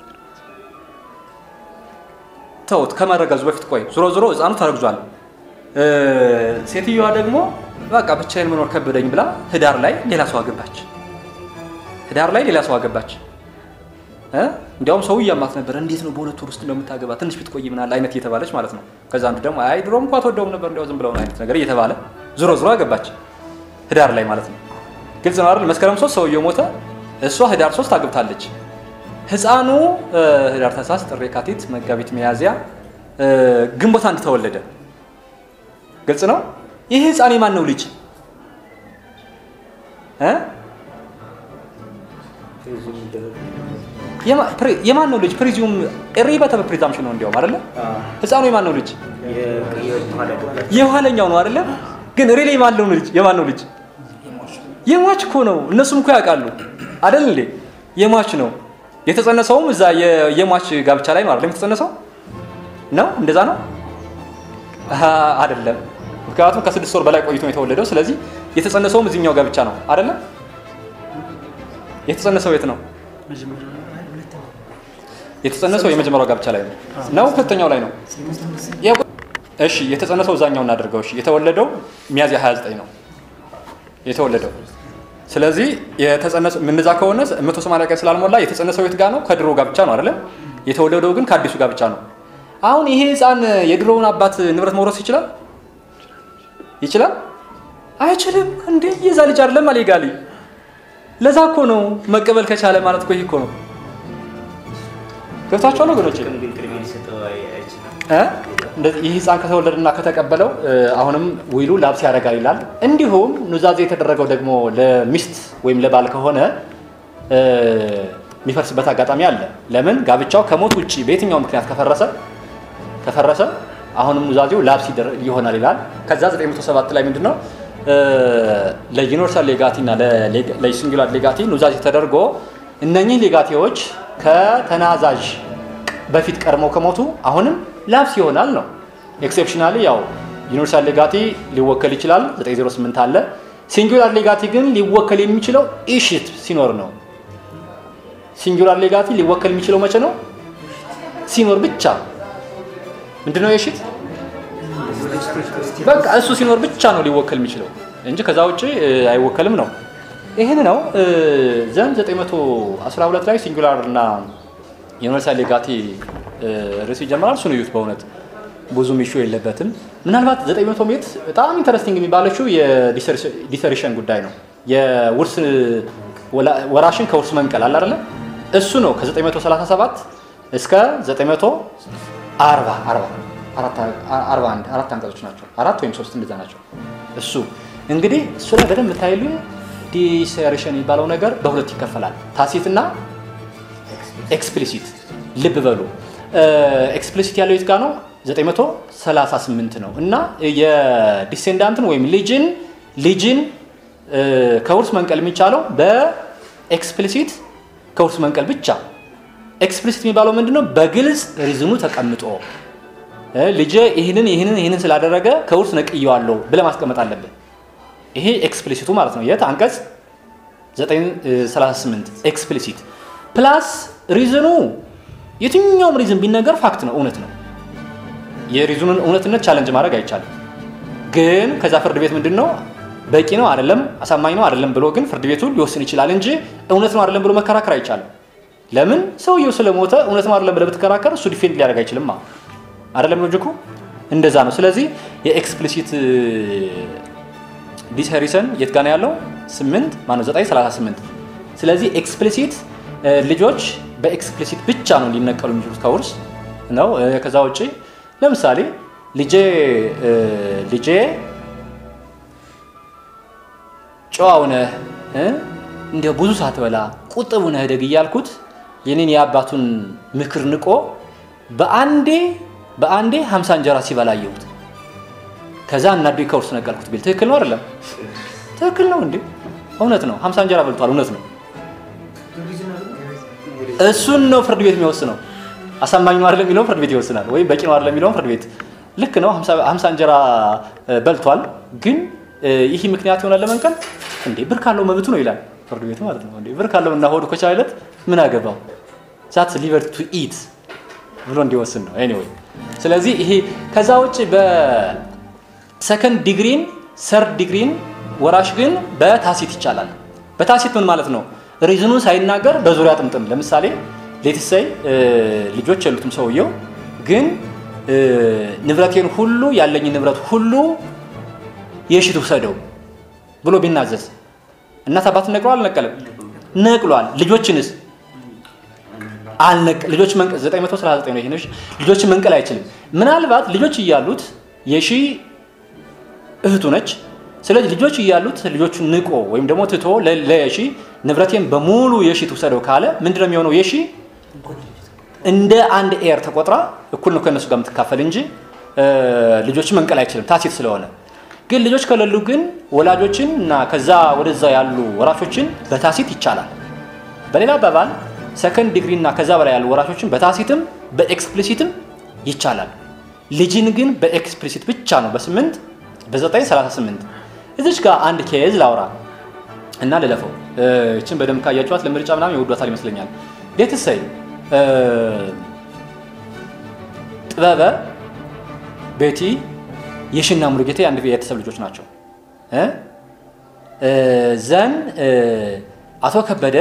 ተውት፣ ከመረገዙ በፊት ቆይ። ዞሮ ዞሮ ህፃኑ ተረግዟል። እ፣ ሴትዮዋ ደግሞ በቃ ብቻዬን መኖር ከበደኝ ብላ ህዳር ላይ ሌላ ሰው አገባች። ህዳር ላይ ሌላ ሰው አገባች። እ? እንዲያውም ሰው እያማት ነበር። እንዴት ነው በሁለት ወር ውስጥ እንደምታገባ ትንሽ ብትቆይ ምናለ አይነት እየተባለች ማለት ነው። ከዛ አንዱ ደግሞ አይ ድሮም እንኳ ተወደውም ነበር እንዲያው ዝም ብለውን አይነት ነገር እየተባለ ዞሮ ዞሮ አገባች። ህዳር ላይ ማለት ነው። ግልጽ ነው አይደል? መስከረም ሶስት ሰውየው ሞተ፣ እሷ ህዳር ሶስት አግብታለች። ህፃኑ እ፣ ህዳር፣ ታህሳስ፣ ጥር፣ የካቲት፣ መጋቢት፣ ሚያዝያ እ፣ ግንቦት አንድ ተወለደ። ግልጽ ነው። ይህ ህፃን የማን ነው ልጅ እ? ፕሪዙም ይደረግ የማ- ፕሪ- የማን ነው ልጅ? ፕሪዚዩም ሪበተ ፕሪዛምፕሽን ነው እንዲያውም አይደለ? ህፃኑ የማን ነው ልጅ? የኋላ ገባች የኋለኛው ነው አይደለም? ግን ሪሌ የማን ነው ልጅ? የማን ነው ልጅ? የሟች እኮ ነው። እነሱም እኮ ያውቃሉ አይደል እንዴ? የሟች ነው። የተጸነሰውም እዛ የ- የሟች ጋብቻ ላይ ነው አይደለም የተጸነሰው? ነው እንደዛ ነው አሃ፣ አይደለም። ምክንያቱም ከስድስት ወር በላይ ቆይቶ ነው የተወለደው። ስለዚህ የተጸነሰውም እዚህኛው ጋብቻ ነው አይደለም? የተጸነሰው የት ነው? የተጸነሰው የመጀመሪያው ጋብቻ ላይ ነው ነው ሁለተኛው ላይ ነው። ያው- እሺ የተጸነሰው እዛኛው እናደርገው። እሺ የተወለደው ሚያዝያ 29 ነው የተወለደው። ስለዚህ የተጸነሰው ምንዛ ከሆነ 180 ቀን ስላልሞላ የተጸነሰው የት ጋር ነው? ከድሮ ጋብቻ ነው አይደለም? የተወለደው ግን ከአዲሱ ጋብቻ ነው። አሁን ይሄ ህፃን የድሮውን አባት ንብረት መውረስ ይችላል? ይችላል? አይችልም። እንዴ የዛ ልጅ አይደለም አሌጋሊ። ለዛ እኮ ነው መቀበል ከቻለ ማለት እኮ ይሄ እኮ ነው። ገብታችኋል ወገኖቼ? ግን ግን ቅድሚያ ሊሰጠው አይ- አይችልም እ? እንደዚህ ይህ ህፃን ከተወለደና ከተቀበለው እ፣ አሁንም ዊሉ ላብስ ያደርጋል ይላል። እንዲሁም ኑዛዜ የተደረገው ደግሞ ለሚስት ወይም ለባል ከሆነ እ፣ የሚፈርስበት አጋጣሚ አለ። ለምን ጋብቻው ከሞት ውጭ በየትኛው ምክንያት ከፈረሰ ከፈረሰ አሁንም ኑዛዜው ላብስ ይደረ- ይሆናል ይላል። ከዛ 907 ላይ ምንድን ነው እ፣ ለዩኒቨርሳል ሌጋቲ እና ለሌጋ- ለሲንጉላር ሌጋቲ ኑዛዜ ተደርጎ እነኚህ ሌጋቴዎች ከተናዛዥ በፊት ቀድመው ከሞቱ አሁንም ላብስ ይሆናል ነው። ኤክሴፕሽናሊ ያው ዩኒቨርሳል ሌጋቲ ሊወከል ይችላል 908 አለ። ሲንጉላር ሌጋቲ ግን ሊወከል የሚችለው ኢሽት ሲኖር ነው። ሲንጉላር ሌጋቲ ሊወከል የሚችለው መቼ ነው? ሲኖር ብቻ። ምንድነው የሽት? በቃ እሱ ሲኖር ብቻ ነው ሊወከል የሚችለው እንጂ ከዛ ውጭ እ, አይወከልም ነው። ይህን ነው እ, ዘንድ 912 ላይ ሲንጉላር እና ዩኒቨርሳል ሌጋቲ እ, ርዕስ ይጀምራል። እሱን እዩት። በእውነት ብዙም ኢሹ የለበትም። ምናልባት 900 ሜት በጣም ኢንተረስቲንግ የሚባለችው የዲሰሪሽን ጉዳይ ነው። የውርስ ወላ- ወራሽን ከውርስ መንቀል አለ አይደለ? እሱ ነው ከ937 እስከ 940 41 አራት አንቀጾች ናቸው። አራት ወይም ሶስት እንደዛ ናቸው። እሱ እንግዲህ እሱ ላይ በደንብ የምታይሉ ዲሰሪሽን የሚባለው ነገር በሁለት ይከፈላል። ታሲትና ኤክስፕሊሲት ልብ በሉ። ኤክስፕሊሲት ያለው የት ጋ ነው? 938 ነው እና የዲሴንዳንትን ወይም ልጅን ልጅን እ፣ ከውርስ መንቀል የሚቻለው በኤክስፕሊሲት ከውርስ መንቀል ብቻ። ኤክስፕሊሲት የሚባለው ምንድን ነው? በግልጽ ሪዝኑ ተቀምጦ እ፣ ልጄ ይህንን ይህንን ይህንን ስላደረገ ከውርስ ነቅየዋለሁ ብለህ ማስቀመጥ አለብህ። ይሄ ኤክስፕሊሲቱ ማለት ነው። የት አንቀጽ 938 ኤክስፕሊሲት ፕላስ ሪዝኑ የትኛውም ሪዝን ቢነገር ፋክት ነው፣ እውነት ነው። የሪዝኑን እውነትነት ቻለንጅ ማድረግ አይቻልም። ግን ከዛ ፍርድ ቤት ምንድን ነው በቂ ነው አይደለም፣ አሳማኝ ነው አይደለም ብሎ ግን ፍርድ ቤቱ ሊወስን ይችላል እንጂ እውነት ነው አይደለም ብሎ መከራከር አይቻልም። ለምን ሰውየው ስለሞተ እውነት ነው አይደለም ብለህ ብትከራከር እሱ ዲፌንድ ሊያደርግ አይችልም ማ አይደለም ሎጂኩ እንደዛ ነው። ስለዚህ የኤክስፕሊሲት ዲስሄሪሰን የት ጋር ነው ያለው? 8 ማነው 938 ስለዚህ ኤክስፕሊሲት ልጆች በኤክስፕሊሲት ብቻ ነው ሊነቀሉ የሚችሉት ከውርስ ነው። እ፣ ከዛ ውጭ ለምሳሌ ልጄ እ፣ ልጄ ጨዋው ነህ እ፣ እንዲያው ብዙ ሳትበላ ቁጥቡ ነህ ደግ እያልኩት የኔን የአባቱን ምክር ንቆ በአንዴ በአንዴ 50 እንጀራ ሲበላ አየሁት። ከዛ እናዶ ከውርስ ነቀልኩት ቢል ትክክል ነው አይደለም? ትክክል ነው እንዴ? እውነት ነው። 50 እንጀራ በልቷል። እውነት ነው። እሱን ነው ፍርድ ቤት የሚወስነው። አሳማኝ ነው አይደለም የሚለውን ፍርድ ቤት ይወስናል። ወይም በቂ ነው አይደለም የሚለውን ፍርድ ቤት ልክ ነው። 50 እንጀራ እ፣ በልቷል፣ ግን እ፣ ይህ ምክንያት ይሆናል ለመንቀል እንዴ? ብር ካለው መብቱ ነው ይላል። ፍርድ ቤቱ ማለት ነው። እንዴ ብር ካለው እና ሆድ ከቻለት ምን አገባው ዛት ሊቨር ቱ ኢት ብሎ እንዲወስን ነው። ኤኒዌይ ስለዚህ ይሄ ከዛ ውጭ በሰከንድ ዲግሪን ሰርድ ዲግሪን ወራሽ ግን በታሲት ይቻላል። በታሲት ምን ማለት ነው? ሪዝኑን ሳይናገር በዙሪያ ጥምጥም። ለምሳሌ ሌትሰይ ልጆች የሉትም ሰውየው ግን እ፣ ንብረቴን ሁሉ ያለኝን ንብረት ሁሉ የሺ ትውሰደው ብሎ ቢናዘዝ እናት አባትን ነቅሏል አልነቀለም? ነቅሏል። ልጆችንስ አልነቅ ልጆች መንቀል 939 ነው። ይሄን ልጆችን መንቀል አይችልም። ምናልባት ልጆች እያሉት የሺ እህቱ ነች። ስለዚህ ልጆች እያሉት ልጆቹን ንቆ ወይም ደግሞ ትቶ ለ- ለየሺ ንብረቴን በሙሉ የሺ ትውሰደው ካለ ምንድነው የሚሆነው? የሺ እንደ አንድ ኤር ተቆጥራ እኩል ነው ከእነሱ ጋር የምትካፈል እንጂ እ፣ ልጆችን መንቀል አይችልም ታሲት ስለሆነ። ግን ልጆች ከሌሉ ግን ወላጆችን እና ከዛ ወደዛ ያሉ ወራሾችን በታሲት ይቻላል። በሌላ አባባል ሰከንድ ዲግሪ እና ከዛ በላይ ያሉ ወራሾችን በታሲትም በኤክስፕሊሲትም ይቻላል። ልጅን ግን በኤክስፕሊሲት ብቻ ነው በ8 በ938 እዚች ጋር አንድ ኬዝ ላውራ እና ልለፈው። እ፣ ይችን በደንብ ካያቸዋት ለምርጫ ምናምን ይወዷታል ይመስለኛል። ሌትሰይ ጥበበ ቤቲ የሽና ሙሉጌታ የአንድ ቤተሰብ ልጆች ናቸው እ? እ፣ ዘን እ፣ አቶ ከበደ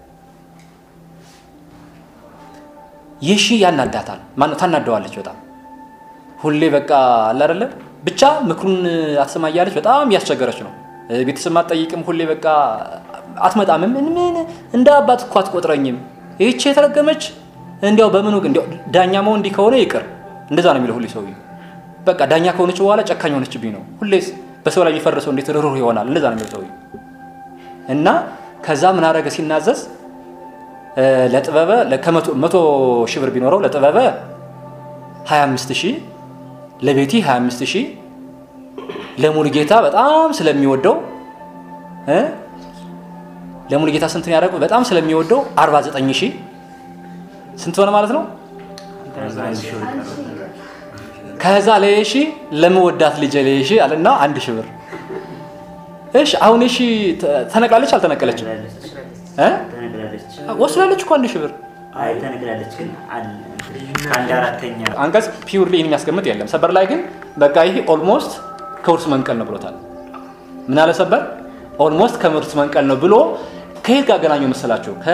የሺ ያናዳታል ማነው ታናደዋለች በጣም ሁሌ በቃ አለ አይደለ ብቻ ምክሩን አትሰማ እያለች በጣም እያስቸገረች ነው እ፣ ቤተሰብ አትጠይቅም ሁሌ በቃ አትመጣም ምን ምን እንደ አባት እኮ አትቆጥረኝም ይህች የተረገመች እንዲያው በምኑ እንዲያው ዳኛ መሆን እንዲህ ከሆነ ይቅር እንደዛ ነው የሚለው ሁሌ ሰውዬው በቃ ዳኛ ከሆነች በኋላ ጨካኝ ሆነችብኝ ነው ሁሌስ በሰው ላይ የሚፈርሰው እንዴት ርኅሩህ ይሆናል እንደዛ ነው የሚለው ሰውዬው እና ከዛ ምን አደረገ ሲናዘዝ እ፣ ለጥበበ ከመቶ መቶ ሺህ ብር ቢኖረው ለጥበበ 25 ሺህ ለቤቲ 25 ሺህ ለሙሉ ጌታ በጣም ስለሚወደው እ፣ ለሙሉ ጌታ ስንት ነው ያደረገው? በጣም ስለሚወደው 49 ሺህ ስንት ሆነ ማለት ነው? አንድ ሺህ ይቀር ከዛ ለየሺ ለመወዳት ልጅ ለየሺ አለና አንድ ሺህ ብር። እሺ አሁን የሺ ተ- ተነቅላለች አልተነቀለችም? እ? ተነግራለች። ወስዳለች እኮ አንድ ሺህ ብር። አይ ተነግራለች፣ ግን አለ- ከአንድ አራተኛ አንቀጽ ፒውርሊ ይህን የሚያስቀምጥ የለም። ሰበር ላይ ግን በቃ ይሄ ኦልሞስት ከውርስ መንቀል ነው ብሎታል። ምን አለ ሰበር? ኦልሞስት ከውርስ መንቀል ነው ብሎ ከየት ጋር አገናኘው መሰላችሁ? ከ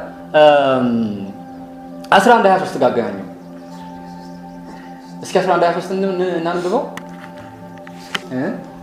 11 23 ጋር አገናኘው። እስኪ 11 23 እን- እን- እናንብበው እ?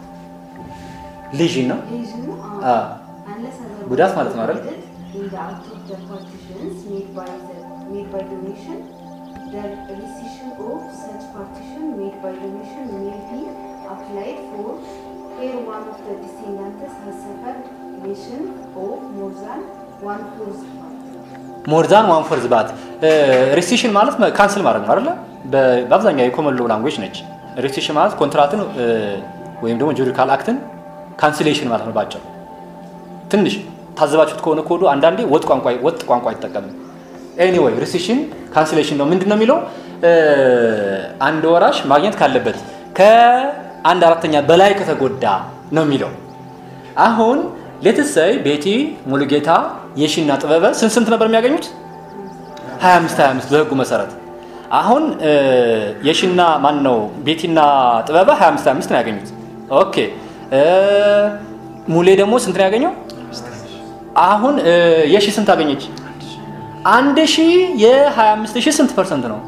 ልጅ ነው ሪዝኑ አ unless otherwise ጉዳት ማለት ነው አይደል? provided in the act of the partitions made by the made by donation the rescission of such partition made by donation may be applied for where one of the descendants has suffered lation of more than one fourth part. ሞርዛን ዋን ፎርዝ ባት ሬስቲሽን ማለት ካንስል ማድረግ ነው አይደለ? በ- በአብዛኛው የኮመን ሎ ላንጉዌጅ ነች። ሬስቲሽን ማለት ኮንትራትን እ፣ ወይም ደግሞ ጁሪካል አክትን ካንስሌሽን ማለት ነው ባጭሩ። ትንሽ ታዘባችሁት ከሆነ ኮዱ አንዳንዴ ወጥ ቋንቋ ወጥ ቋንቋ አይጠቀምም። ኤኒዌይ ሬስቲሽን ካንስሌሽን ነው። ምንድን ነው የሚለው እ፣ አንድ ወራሽ ማግኘት ካለበት ከአንድ አራተኛ በላይ ከተጎዳ ነው የሚለው አሁን ሌትሰይ ቤቲ ሙሉጌታ የሺና ጥበበ ስንት ስንት ነበር የሚያገኙት? 25 25 በህጉ መሰረት አሁን እ፣ የሺና ማን ነው ቤቲና ጥበበ 25 25 ነው ያገኙት። ኦኬ እ፣ ሙሌ ደግሞ ስንት ነው ያገኘው? አሁን እ፣ የሺ ስንት አገኘች? አንድ ሺ የ25 ሺህ ስንት ፐርሰንት ነው?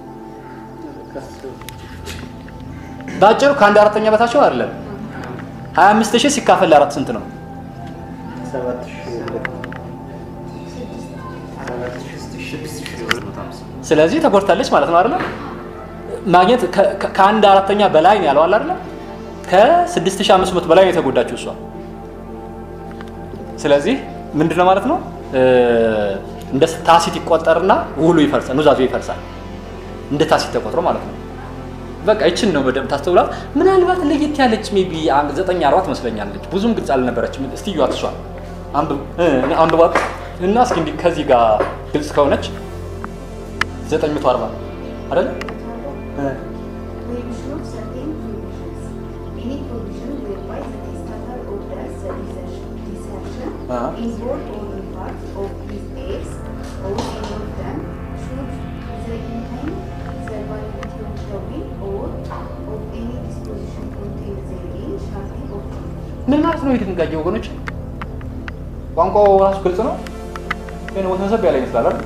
በአጭሩ ከአንድ አራተኛ በታች ነው አይደለም? 25 ሺህ ሲካፈል ለአራት ስንት ነው? ሰባት ሺህ ሰባት ሺህ ስድስት ሺህ ሁለት መቶ ሃምሳ ስለዚህ ተጎድታለች ማለት ነው አይደለም? ማግኘት ከ- ከ- ከአንድ አራተኛ በላይ ነው ያለው አይደለም? ከ6500 በላይ ነው የተጎዳችው እሷ። ስለዚህ ምንድነው ማለት ነው እ፣ እንደ ታሲት ይቆጠርና ውሉ ይፈርሳል፣ ኑዛዙ ይፈርሳል። እንደ ታሲት ተቆጥሮ ማለት ነው። በቃ ይችን ነው በደንብ ታስተውላት። ምናልባት ለየት ያለች ሜቢ ዘጠኝ አርባ ትመስለኛለች። ብዙም ግልጽ አልነበረችም። እስቲ እዩዋት እሷ አንብብ እ፣ አንብቧት እና እስኪ እንዲህ ከዚህ ጋር ግልጽ ከሆነች 940 አይደል? እ፣ Prohibition of certain provisions. Any provision whereby the testator orders the desertion desertion Uh-huh. in whole or in part of his heirs or any of them should the intent, the validity of the will or of any disposition contained therein shall be obtained. ምን ማለት ነው ይህ ድንጋጌ ወገኖች? ቋንቋው ራሱ ግልጽ ነው፣ ግን ወሰብሰብ ያለ ይመስላል አይደል?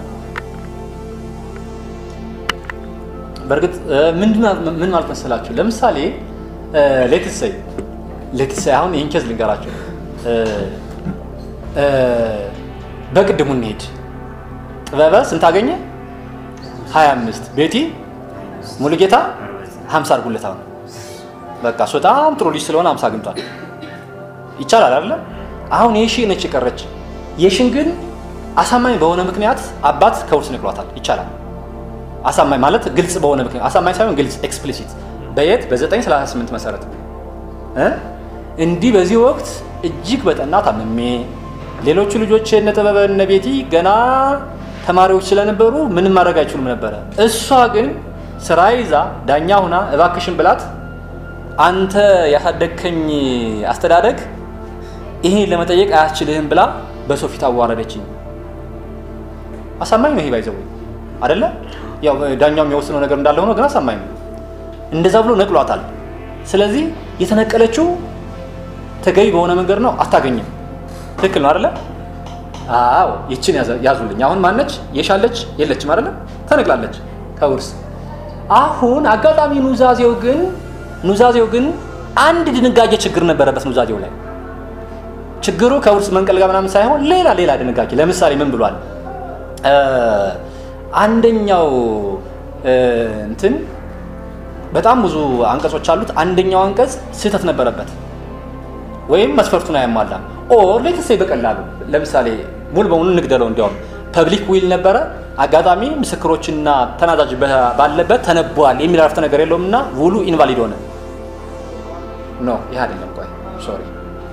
በእርግጥ እ፣ ምንድን ማ- ምን ማለት መሰላችሁ? ለምሳሌ ሌትሰይ ሌትሰይ አሁን ይህን ኬዝ ልንገራቸው። እ፣ እ፣ በቅድሙ እንሄድ። ጥበበ ስንት አገኘ? 25 ቤቲ ሙሉጌታ 50 አድርጉለት። አሁን በቃ እሱ በጣም ጥሩ ልጅ ስለሆነ 50 አግኝቷል። ይቻላል አይደለ? አሁን የሺ ነች የቀረች። የሺን ግን አሳማኝ በሆነ ምክንያት አባት ከውርስ ንቅሏታል። ይቻላል። አሳማኝ ማለት ግልጽ በሆነ ምክንያት አሳማኝ ሳይሆን ግልጽ ኤክስፕሊሲት በየት በ938 መሰረት እ እንዲህ በዚህ ወቅት እጅግ በጠና ታምሜ ሌሎቹ ልጆች እነ ጥበበ እነ ቤቲ ገና ተማሪዎች ስለነበሩ ምንም ማድረግ አይችሉም ነበረ። እሷ ግን ስራ ይዛ ዳኛ ሁና እባክሽን ብላት አንተ ያሳደግከኝ አስተዳደግ ይሄን ለመጠየቅ አያስችልህም ብላ በሰው ፊት አዋረደችኝ። አሳማኝ ነው ይሄ ባይዘው አይደለ? ያው ዳኛው የሚወስነው ነገር እንዳለ ሆኖ ግን አሳማኝ ነው። እንደዛ ብሎ ነቅሏታል። ስለዚህ የተነቀለችው ተገቢ በሆነ መንገድ ነው፣ አታገኝም። ትክክል ነው አይደለ? አዎ ይችን ያዘ- ያዙልኝ። አሁን ማነች? የሻለች የለችም አይደለ? ተነቅላለች ከውርስ። አሁን አጋጣሚ ኑዛዜው ግን ኑዛዜው ግን አንድ ድንጋጌ ችግር ነበረበት ኑዛዜው ላይ ችግሩ ከውርስ መንቀል ጋር ምናምን ሳይሆን ሌላ ሌላ ድንጋጌ ለምሳሌ ምን ብሏል? እ፣ አንደኛው እ፣ እንትን በጣም ብዙ አንቀጾች አሉት። አንደኛው አንቀጽ ስህተት ነበረበት ወይም መስፈርቱን አያሟላም። ኦር ሌትሴ በቀላሉ ለምሳሌ ሙሉ በሙሉ እንግደለው፣ እንዲያውም ፐብሊክ ዊል ነበረ። አጋጣሚ ምስክሮችና ተናዛዥ በ- ባለበት ተነቧል የሚል አረፍተ ነገር የለውም እና ውሉ ኢንቫሊድ ሆነ። ኖ ይህ አይደለም። ቆይ ሶሪ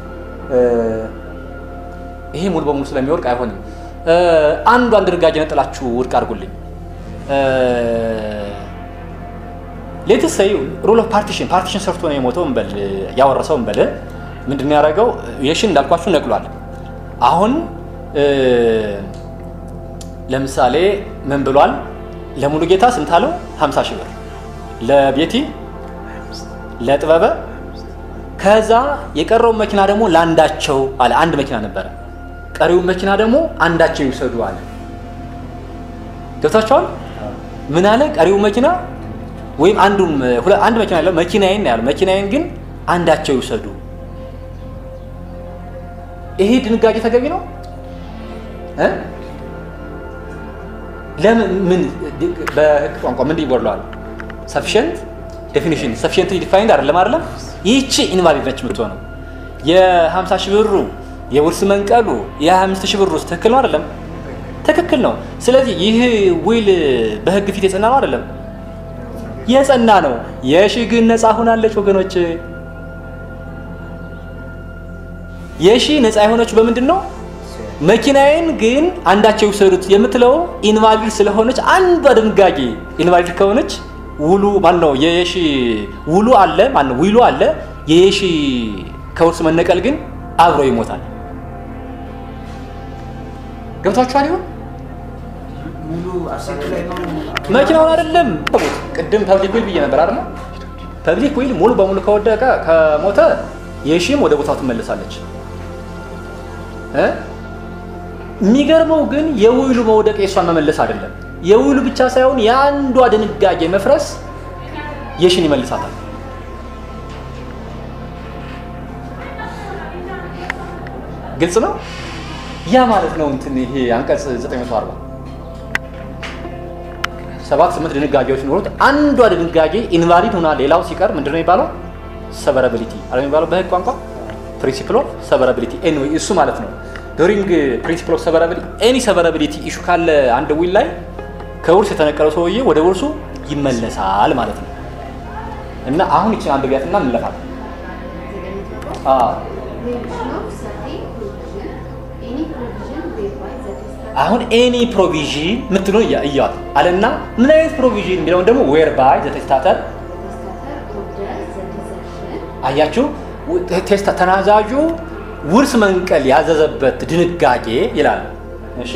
ይሄ ሙሉ በሙሉ ስለሚወድቅ አይሆንም። እ፣ አንዷን ድንጋጌ ነጥላችሁ ውድቅ አድርጉልኝ። ሌትስ ሰይ ሩል ኦፍ ፓርቲሽን ፓርቲሽን ሰርቶ ነው የሞተው እንበል ያወረሰው እንበል ምንድን ነው ያደረገው? የሽን እንዳልኳችሁ ነቅሏል። አሁን እ፣ ለምሳሌ ምን ብሏል? ለሙሉ ጌታ ስንት አለው? 50 ሺህ ብር ለቤቲ ለጥበበ ከዛ የቀረውን መኪና ደግሞ ለአንዳቸው አለ። አንድ መኪና ነበረ። ቀሪውን መኪና ደግሞ አንዳቸው ይውሰዱ አለ። ገብታችኋል? ምን አለ? ቀሪውን መኪና ወይም አንዱም ሁለ- አንድ መኪና ያለው መኪናዬን ነው ያለው። መኪናዬን ግን አንዳቸው ይውሰዱ። ይሄ ድንጋጌ ተገቢ ነው እ? ለምን ምን በህግ ቋንቋ ምን ይወርለዋል? ሰፊሽንት ዴፊኒሽን ሰፊሽንት ዲፋይንድ አይደለም አይደለም። ይህቺ ኢንቫሊድ ነች የምትሆነው። የ50 ሺህ ብሩ የውርስ መንቀሉ የ25 ሺህ ብሩ ትክክል ነው አይደለም? ትክክል ነው። ስለዚህ ይህ ዊል በህግ ፊት የጸና ነው አይደለም? የጸና ነው። የሺ ግን ነፃ ሆናለች ወገኖች። የሺ ነፃ የሆነችው በምንድን ነው? መኪናዬን ግን አንዳቸው ይውሰዱት የምትለው ኢንቫሊድ ስለሆነች አንዷ ድንጋጌ ኢንቫሊድ ከሆነች ውሉ ማን ነው የየሺ ውሉ አለ ማን ነው ዊሉ አለ የየሺ ከውርስ መነቀል ግን አብሮ ይሞታል ገብቷችኋል ይሆን ሙሉ አሴት ላይ ነው መኪናውን አይደለም ቅድም ፐብሊክ ዊል ብዬ ነበር አይደል ፐብሊክ ዊል ሙሉ በሙሉ ከወደቀ ከሞተ የሺም ወደ ቦታው ትመለሳለች እ የሚገርመው ግን የውሉ መውደቅ የእሷን መመለስ አይደለም የውሉ ብቻ ሳይሆን የአንዷ ድንጋጌ መፍረስ የሽን ይመልሳታል ግልጽ ነው ያ ማለት ነው እንትን ይሄ አንቀጽ 940 ሰባት ስምንት ድንጋጌዎች ኖሩት አንዷ ድንጋጌ ኢንቫሊድ ሆና ሌላው ሲቀር ምንድን ነው የሚባለው ሰቨራቢሊቲ አለ የሚባለው በህግ ቋንቋ ፕሪንሲፕል ኦፍ ሰቨራቢሊቲ ኤኒዌይ እሱ ማለት ነው ዱሪንግ ፕሪንሲፕል ኦፍ ሰቨራቢሊቲ ኤኒ ሰቨራቢሊቲ ኢሹ ካለ አንድ ዊል ላይ ከውርስ የተነቀለው ሰውዬ ወደ ውርሱ ይመለሳል ማለት ነው እና አሁን ይችን አንድ ቢያትና እንለፋለን አዎ Prohibition of certain provision, any provision whereby the testator አሁን ኤኒ ፕሮቪዥን የምትለው እያዋት አለና ምን አይነት ፕሮቪዥን የሚለውን ደግሞ ዌር ባይ ዘቴስታተር testator orders the desertion አያችሁ ቴስታ ተናዛዡ ውርስ መንቀል ያዘዘበት ድንጋጌ ይላል። እሺ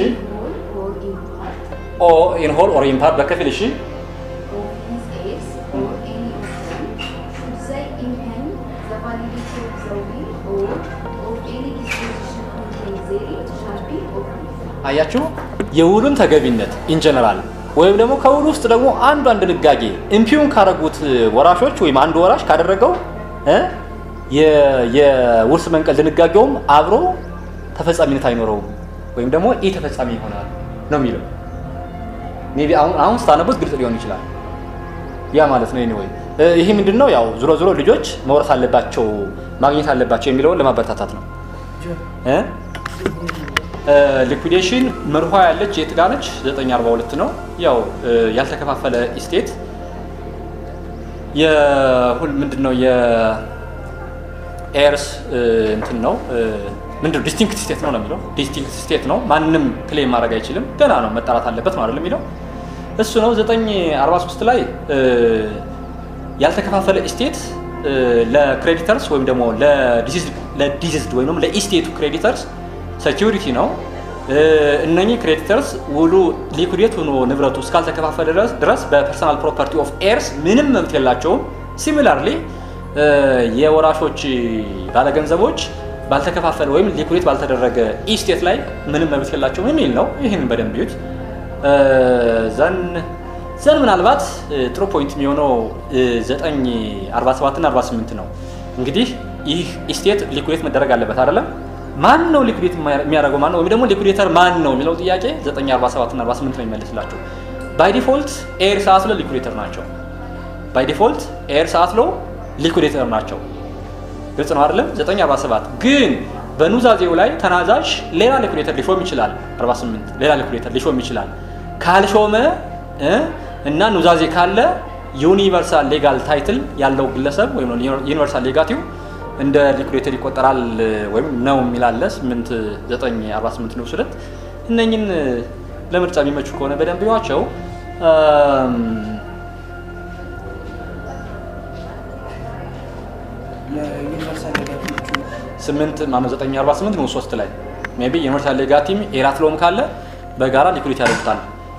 whole or in part ኦ ኢን ሆል ኦር ኢን ፓርት በከፊል እሺ of his heirs or any of them should they impugn the validity of the will or of any disposition contained therein shall be overruled. አያችሁ የውሉን ተገቢነት ኢንጀነራል ወይም ደግሞ ከውሉ ውስጥ ደግሞ አንዷን ድንጋጌ ኢምፒውን ካደረጉት ወራሾች ወይም አንዱ ወራሽ ካደረገው እ የ- የውርስ መንቀል ድንጋጌውም አብሮ ተፈጻሚነት አይኖረውም ወይም ደግሞ ኢ ተፈጻሚ ይሆናል ነው የሚለው። ሜይ ቢ አሁን አሁን ስታነቡት ግልጽ ሊሆን ይችላል። ያ ማለት ነው። ኤኒዌይ ይሄ ምንድን ነው? ያው ዞሮ ዞሮ ልጆች መውረስ አለባቸው ማግኘት አለባቸው የሚለውን ለማበረታታት ነው እ ሊኩዴሽን መርኋ ያለች የት ጋ ነች? 942 ነው። ያው ያልተከፋፈለ ኢስቴት የሁል ምንድነው የኤርስ እንትን ነው ምንድነው ዲስቲንክት ስቴት ነው ነው የሚለው ዲስቲንክት ስቴት ነው። ማንም ክሌም ማድረግ አይችልም። ገና ነው መጣራት አለበት ማለት ነው የሚለው እሱ ነው። 943 ላይ ያልተከፋፈለ ኢስቴት ለክሬዲተርስ ወይም ደግሞ ለዲዚዝድ ወይም ደግሞ ለኢስቴቱ ክሬዲተርስ ሴኪሪቲ ነው። እነኚህ ክሬዲተርስ ውሉ ሊኩዴት ሆኖ ንብረቱ እስካልተከፋፈለ ድረስ- ድረስ በፐርሰናል ፕሮፐርቲ ኦፍ ኤርስ ምንም መብት የላቸውም። ሲሚላርሊ የወራሾች ባለገንዘቦች ባልተከፋፈለ ወይም ሊኩዴት ባልተደረገ ኢስቴት ላይ ምንም መብት የላቸውም የሚል ነው። ይህንን በደንብ ይዩት። ዘን ዘን ምናልባት ጥሩ ፖይንት የሚሆነው 947 እና 48 ነው። እንግዲህ ይህ ኢስቴት ሊኩዴት መደረግ አለበት አይደለም? ማን ነው ሊኩዴት የሚያደርገው ማን ነው? ወይም ደግሞ ሊኩዴተር ማን ነው የሚለው ጥያቄ 947 እና 48 ነው የሚመልስላቸው። ባይ ዲፎልት ኤር ሰዓት ሎ ሊኩዴተር ናቸው። ባይ ዲፎልት ኤር ሰዓት ሎ ሊኩዴተር ናቸው። ግልጽ ነው አይደለም? 947 ግን በኑዛዜው ላይ ተናዛዥ ሌላ ሊኩዴተር ሊሾም ይችላል። 48 ሌላ ሊኩዴተር ሊሾም ይችላል። ካልሾመ እ እና ኑዛዜ ካለ ዩኒቨርሳል ሌጋል ታይትል ያለው ግለሰብ ወይም ዩኒቨርሳል ሌጋቲው እንደ ሊኩዴተር ይቆጠራል ወይም ነው የሚላለ 8 948 ንዑስ ሁለት እነኝን ለምርጫ የሚመቹ ከሆነ በደንብ ይዋቸው። ለዩኒቨርሳል ሌጋቶቹ ስምንት ማነው 948 ንዑስ ሶስት ላይ ሜይ ቢ ዩኒቨርሳል ሌጋቲም ኤራትሎም ካለ በጋራ ሊኩዴት ያደርጉታል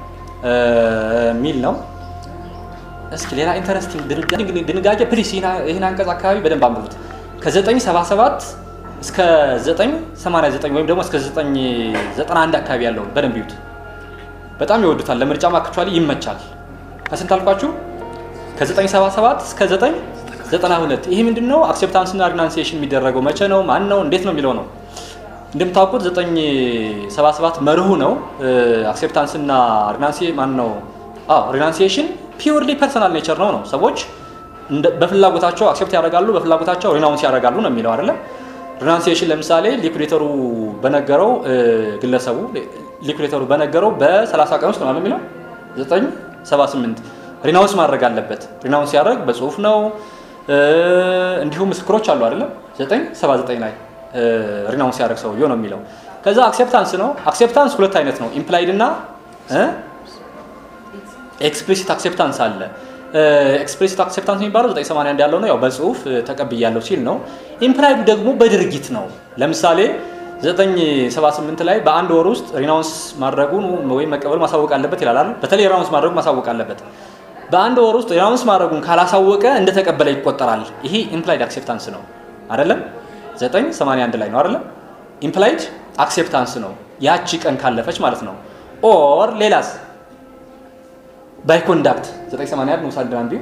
ሚል ነው። እስኪ ሌላ ኢንተረስቲንግ ድንጋጌ ፕሊስ ይህን አንቀጽ አካባቢ በደንብ አንብቡት። ከ977 እስከ 989 ወይም ደግሞ እስከ 991 አካባቢ ያለውን በደንብ ይዩት። በጣም ይወዱታል። ለምርጫ አክቹዋሊ ይመቻል። ከስንት አልኳችሁ? ከ977 እስከ 992 ይህ ምንድን ነው? አክሴፕታንስና ሪናንሲዬሽን የሚደረገው መቼ ነው? ማን ነው? እንዴት ነው የሚለው ነው። እንደምታውቁት 977 መርሁ ነው። አክሴፕታንስና ሪናንሲ ማን ነው? አዎ ሪናንሲዬሽን ፒውርሊ ፐርሰናል ኔቸር ነው ነው ሰዎች እንደ- በፍላጎታቸው አክሴፕት ያደርጋሉ፣ በፍላጎታቸው ሪናውንስ ያደርጋሉ ነው የሚለው አይደለም። ሪናንሲዬሽን ለምሳሌ ሊኩዴተሩ በነገረው እ፣ ግለሰቡ ሊኩዴተሩ በነገረው በ30 ቀን ውስጥ ነው የሚለው 978 ሪናውንስ ማድረግ አለበት። ሪናውንስ ሲያደርግ በጽሁፍ ነው። እ፣ እንዲሁም ምስክሮች አሉ አይደለም 979 ላይ ሪናውንስ ሲያደርግ ሰውየው ነው የሚለው። ከዛ አክሴፕታንስ ነው። አክሴፕታንስ ሁለት አይነት ነው፣ ኢምፕላይድ እና እ ኤክስፕሊሲት አክሴፕታንስ አለ። ኤክስፕሊሲት አክሴፕታንስ የሚባለው 981 ያለው ነው፣ ያው በጽሁፍ እ፣ ተቀብያለሁ ሲል ነው። ኢምፕላይዱ ደግሞ በድርጊት ነው። ለምሳሌ 978 ላይ በአንድ ወር ውስጥ ሪናውንስ ማድረጉን ወይም መቀበል ማሳወቅ አለበት ይላል አይደል? በተለይ ሪናውንስ ማድረጉን ማሳወቅ አለበት። በአንድ ወር ውስጥ ሪናውንስ ማድረጉን ካላሳወቀ እንደተቀበለ ይቆጠራል። ይሄ ኢምፕላይድ አክሴፕታንስ ነው አይደለም? 981 ላይ ነው አይደለም? ኢምፕላይድ አክሴፕታንስ ነው ያቺ ቀን ካለፈች ማለት ነው። ኦር ሌላስ ባይ ኮንዳክት 981 ንዑስ አንድ አንዱ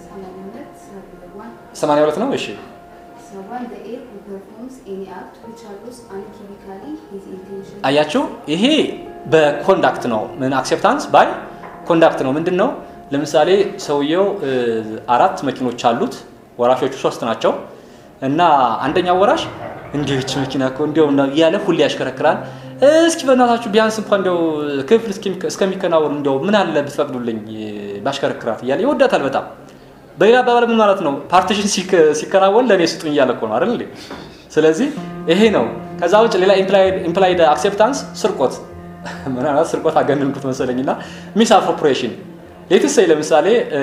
82 ነው። እሺ Someone the heir who performs any act which allows unequivocally his intention አያችሁ ይሄ በኮንዳክት ነው። ምን አክሴፕታንስ ባይ ኮንዳክት ነው። ምንድን ነው? ለምሳሌ ሰውየው እ፣ አራት መኪኖች አሉት፣ ወራሾቹ ሶስት ናቸው እና አንደኛው ወራሽ እንዲህች መኪና እኮ እንዲያው ነው እያለ ሁሌ ያሽከረክራል። እስኪ በእናታችሁ ቢያንስ እንኳን እንዲያው ክፍል እስኪ- እስከሚከናወን እንዲያው ምን አለ ብትፈቅዱልኝ እ፣ ባሽከረክራት እያለ ይወዳታል በጣም በሌላ አባባል ምን ማለት ነው? ፓርቲሽን ሲከ- ሲከናወን ለእኔ ስጡኝ እያለ እኮ ነው አይደል እንዴ? ስለዚህ ይሄ ነው። ከዛ ውጭ ሌላ ኢምፕላይድ አክሴፕታንስ ስርቆት፣ ምናልባት ስርቆት አገነንኩት መሰለኝ እና ሚስ አፕሮፕሪዬሽን ሌትሰይ ለምሳሌ እ፣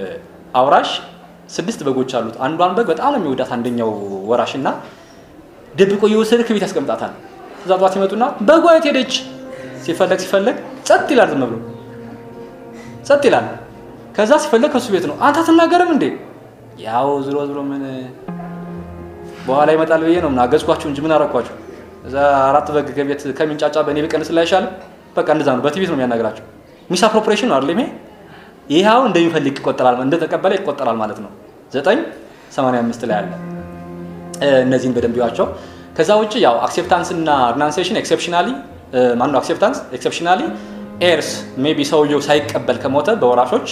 አውራሽ ስድስት በጎች አሉት። አንዷን በግ በጣም ነው የሚወዳት አንደኛው ወራሽ እና ደብቆ እየወሰደ ከቤት ያስቀምጣታል። እዛ ጠዋት ይመጡና በጓ የት ሄደች? ሲፈለግ ሲፈለግ ጸጥ ይላል። ዝም ብሎ ጸጥ ይላል። ከዛ ሲፈለግ ከሱ ቤት ነው። አንተ አትናገርም እንዴ? ያው ዝሮ ዝሮ ምን በኋላ ይመጣል ብዬ ነው ምን አገዝኳችሁ እንጂ ምን አረኳችሁ? እዛ አራት በግ ከቤት ከሚንጫጫ በእኔ በቀንስ ላይ አይሻልም? በቃ እንደዛ ነው። በቲቪ ነው የሚያናገራቸው። ሚስ አፕሮፕሬሽን ነው አይደል? ይሄ ይኸው እንደሚፈልግ ይቆጠራል፣ እንደተቀበለ ይቆጠራል ማለት ነው። ዘጠኝ ሰማንያ አምስት ላይ አለ። እነዚህን በደንብ ይዋቸው። ከዛ ውጭ ያው አክሴፕታንስ እና ሪናንሴሽን ኤክሴፕሽናሊ ማነው አክሴፕታንስ ኤክሴፕሽናሊ ኤርስ ሜቢ ሰውየው ሳይቀበል ከሞተ በወራሾች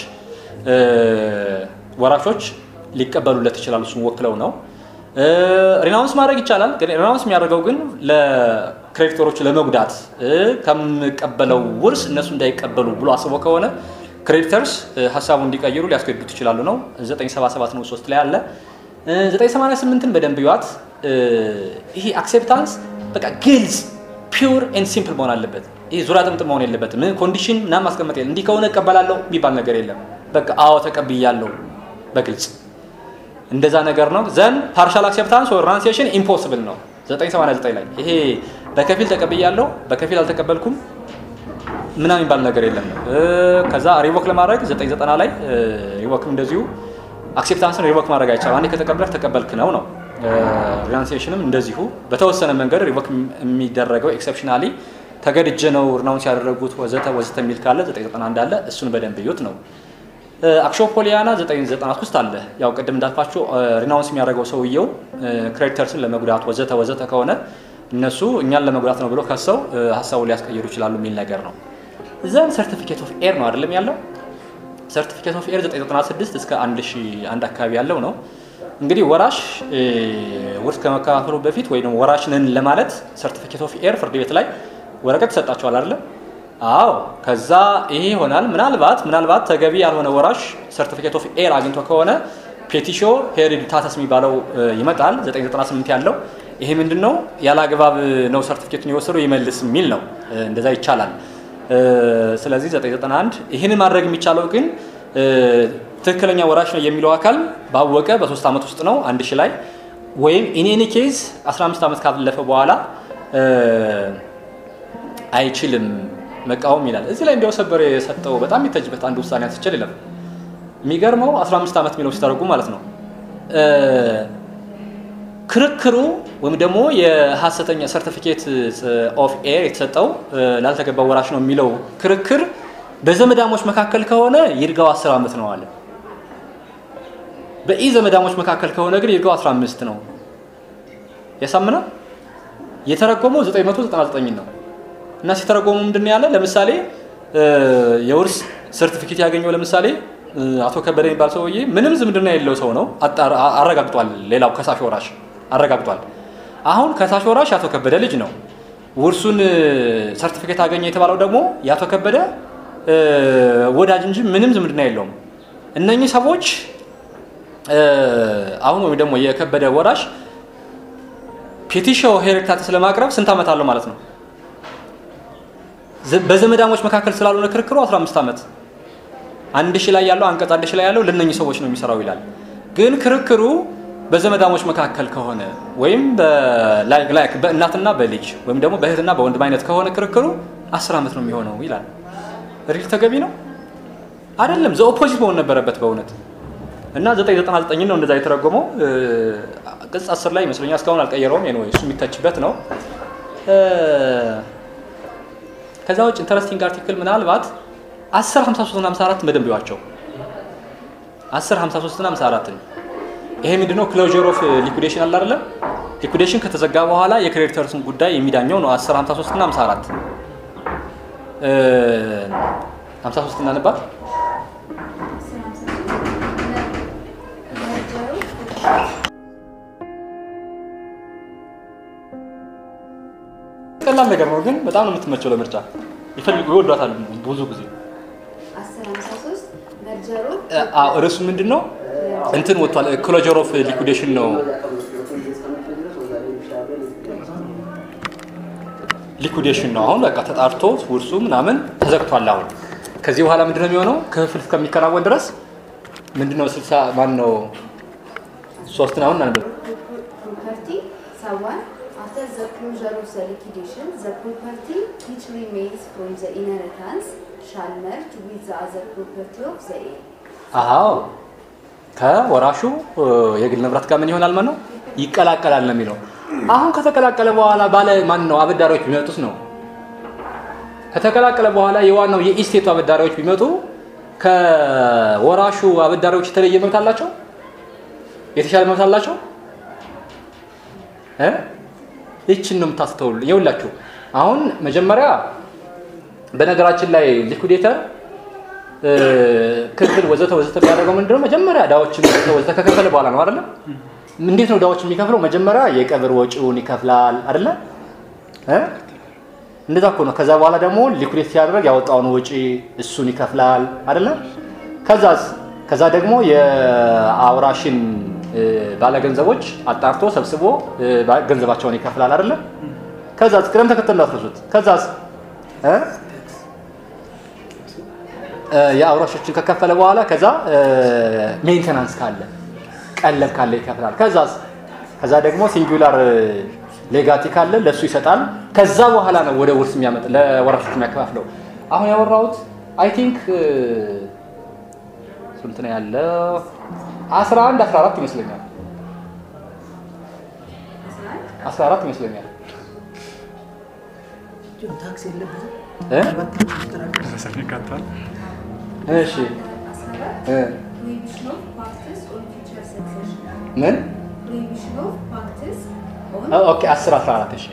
ወራሾች ሊቀበሉለት ይችላሉ። እሱን ወክለው ነው። ሪናውንስ ማድረግ ይቻላል። ግን ሪናውንስ የሚያደርገው ግን ለክሬዲተሮቹ ለመጉዳት ከምቀበለው ውርስ እነሱ እንዳይቀበሉ ብሎ አስቦ ከሆነ ክሬዲተርስ ሀሳቡን እንዲቀይሩ ሊያስገድዱት ይችላሉ ነው 977 ነው 3 ላይ አለ። 988ን በደንብ ይዋት። ይሄ አክሴፕታንስ በቃ ግልጽ ፒውር ኤንድ ሲምፕል መሆን አለበት። ይሄ ዙሪያ ጥምጥም መሆን የለበትም። ኮንዲሽን ምናምን ማስቀመጥ የለም። እንዲህ ከሆነ እቀበላለሁ የሚባል ነገር የለም። በቃ አዎ ተቀብያለሁ በግልጽ እንደዛ ነገር ነው። ዘን ፓርሻል አክሴፕታንስ ወር ራንሴሽን ኢምፖስብል ነው 989 ላይ ይሄ በከፊል ተቀብያለሁ በከፊል አልተቀበልኩም ምናምን የሚባል ነገር የለም። ከዛ ሪቮክ ለማድረግ 990 ላይ ሪቮክም እንደዚሁ አክሴፕታንስን ሪቮክ ማድረግ አይቻልም። አንዴ ከተቀበልክ ተቀበልክ ነው ነው። ሪናንሴሽንም እንደዚሁ በተወሰነ መንገድ ሪቮክ የሚደረገው ኤክሰፕሽናሊ ተገድጀ ነው ሪናውንስ ያደረጉት ወዘተ ወዘተ የሚል ካለ 991 እንዳለ እሱን በደንብ እዩት ነው። አክሾፖሊያና 993 ውስጥ አለ። ያው ቅድም እንዳልኳቸው ሪናውንስ የሚያደርገው ሰውየው ክሬዲተርስን ለመጉዳት ወዘተ ወዘተ ከሆነ እነሱ እኛን ለመጉዳት ነው ብሎ ከሰው ሀሳቡን ሊያስቀይሩ ይችላሉ የሚል ነገር ነው። ዘን ሰርቲፊኬት ኦፍ ኤር ነው አይደለም ያለው። ሰርቲፊኬት ኦፍ ኤር 996 እስከ 1001 አካባቢ ያለው ነው። እንግዲህ ወራሽ ውርስ ከመከፋፈሉ በፊት ወይ ደግሞ ወራሽ ነን ለማለት ሰርቲፊኬት ኦፍ ኤር ፍርድ ቤት ላይ ወረቀት ይሰጣቸዋል አይደለም? አዎ። ከዛ ይሄ ይሆናል። ምናልባት ምናልባት ተገቢ ያልሆነ ወራሽ ሰርቲፊኬት ኦፍ ኤር አግኝቶ ከሆነ ፔቲሾ ሄሪዲታተስ የሚባለው ይመጣል 998 ያለው ይሄ ምንድን ነው? ያለ አግባብ ነው ሰርቲፊኬቱን የወሰደው ይመልስ የሚል ነው። እንደዛ ይቻላል። ስለዚህ 991 ይህን ማድረግ የሚቻለው ግን ትክክለኛ ወራሽ ነው የሚለው አካል ባወቀ በሶስት ዓመት ውስጥ ነው አንድ ሺህ ላይ ወይም ኢኔኒ ኬዝ 15 ዓመት ካለፈ በኋላ አይችልም መቃወም ይላል። እዚህ ላይ እንዲያው ሰበር የሰጠው በጣም የሚተጅበት አንድ ውሳኔ አንስችል የለም። የሚገርመው 15 ዓመት የሚለው ሲተረጉ ማለት ነው ክርክሩ ወይም ደግሞ የሀሰተኛ ሰርቲፊኬት ኦፍ ኤር የተሰጠው ላልተገባ ወራሽ ነው የሚለው ክርክር በዘመዳሞች መካከል ከሆነ ይርጋው 10 ዓመት ነው አለ። በኢ ዘመዳሞች መካከል ከሆነ ግን ይርጋው 15 ነው። ያሳምናል። የተረጎመው 999 ነው እና ሲተረጎመው ምንድን ነው ያለ? ለምሳሌ የውርስ ሰርቲፊኬት ያገኘው ለምሳሌ አቶ ከበደ የሚባል ሰውዬ ምንም ዝምድና የሌለው ሰው ነው አረጋግጧል። ሌላው ከሳሽ ወራሽ አረጋግጧል። አሁን ከሳሽ ወራሽ የአቶ ከበደ ልጅ ነው። ውርሱን ሰርቲፊኬት አገኘ የተባለው ደግሞ የአቶ ከበደ ወዳጅ እንጂ ምንም ዝምድና የለውም። እነኚህ ሰዎች አሁን ወይም ደግሞ የከበደ ወራሽ ፔቲሾ ሄሬክታትስ ለማቅረብ ስንት ዓመት አለው ማለት ነው? በዘመዳሞች መካከል ስላልሆነ ክርክሩ 15 ዓመት አንድ ሺህ ላይ ያለው አንቀጽ አንድ ሺህ ላይ ያለው ለነኚህ ሰዎች ነው የሚሰራው ይላል። ግን ክርክሩ በዘመዳሞች መካከል ከሆነ ወይም በእናትና በልጅ ወይም ደግሞ በእህትና በወንድም አይነት ከሆነ ክርክሩ አስር ዓመት ነው የሚሆነው ይላል። ሪል ተገቢ ነው አይደለም? ዘ ኦፖዚት መሆን ነበረበት በእውነት እና 999 ነው እንደዛ የተረጎመው። ቅጽ 10 ላይ ይመስለኛል እስካሁን አልቀየረውም። ነው እሱ የሚተችበት ነው። ከዛ ውጭ ኢንተረስቲንግ አርቲክል ምናልባት 10 53 እና 54 በደንብ ይዋቸው 10 53 እና 54 ይሄ ምንድነው? ክሎዥር ኦፍ ሊኩዴሽን አለ አይደለም? ሊኩዴሽን ከተዘጋ በኋላ የክሬዲተርስን ጉዳይ የሚዳኘው ነው 10 53 እና 54 53 እናነባት ቀላል ነገር ነው፣ ግን በጣም ነው የምትመቸው ለምርጫ ይፈልጉ ይወዷታል ብዙ ጊዜ። ርዕሱ ምንድን ነው? እንትን ወጥቷል። ክሎጀር ኦፍ ሊኩዴሽን ነው። ሊኩዴሽን ነው። አሁን በቃ ተጣርቶ ውርሱ ምናምን ተዘግቷል። አሁን ከዚህ በኋላ ምንድን ነው የሚሆነው? ክፍል እስከሚከናወን ድረስ ምንድን ነው ስልሳ ማን ነው ሶስትን አሁን አንብብ ፕሮፐርቲ ሰዋን closure of the liquidation, the property which remains from the inheritance shall merge with the other property of the heir. አዎ ከወራሹ እ፣ የግል ንብረት ጋር ምን ይሆናል ማለት ነው? ይቀላቀላል ነው የሚለው። አሁን ከተቀላቀለ በኋላ ባለ ማን ነው አበዳሪዎች ቢመጡት ነው። ከተቀላቀለ በኋላ የዋናው የኢስቴቱ አበዳሪዎች ቢመጡ ከወራሹ አበዳሪዎች የተለየ መብት አላቸው? የተሻለ መብት አላቸው? እ? ይችን ነው የምታስተውሉ። ይኸውላችሁ አሁን መጀመሪያ በነገራችን ላይ ሊኩዴተር እ፣ ክፍል ወዘተ ወዘተ የሚያደርገው ምንድነው? መጀመሪያ ዕዳዎችን ወዘተ ወዘተ ከከፈለ በኋላ ነው አይደለ? እንዴት ነው ዕዳዎች የሚከፍለው? መጀመሪያ የቀብር ወጪውን ይከፍላል አይደለ? እ? እንደዛ እኮ ነው። ከዛ በኋላ ደግሞ ሊኩዴት ሲያደርግ ያወጣውን ወጪ እሱን ይከፍላል አይደለ? ከዛስ ከዛ ደግሞ የአውራሽን እ፣ ባለገንዘቦች አጣርቶ ሰብስቦ እ፣ ባ- ገንዘባቸውን ይከፍላል አይደለ? ከዛስ ቅደም ተከተል እንዳትረሱት። ከዛስ እ? እ፣ የአውራሾችን ከከፈለ በኋላ ከዛ ሜንቴናንስ ካለ ቀለብ ካለ ይከፍላል። ከዛስ ከዛ ደግሞ ሲንጉላር ሌጋቲ ካለ ለሱ ይሰጣል። ከዛ በኋላ ነው ወደ ውርስ የሚያመጥ ለወራሾች የሚያከፋፍለው። አሁን ያወራሁት አይ ቲንክ ስንት ነው ያለው? 11 14 ይመስለኛል። 14 ይመስለኛል ታክስ የለበትም። እ? ይቀጣል። እሺ እ፣ Prohibition of practice on future succession. ምን Prohibition of practice on ኦ- ኦኬ 10 14 እሺ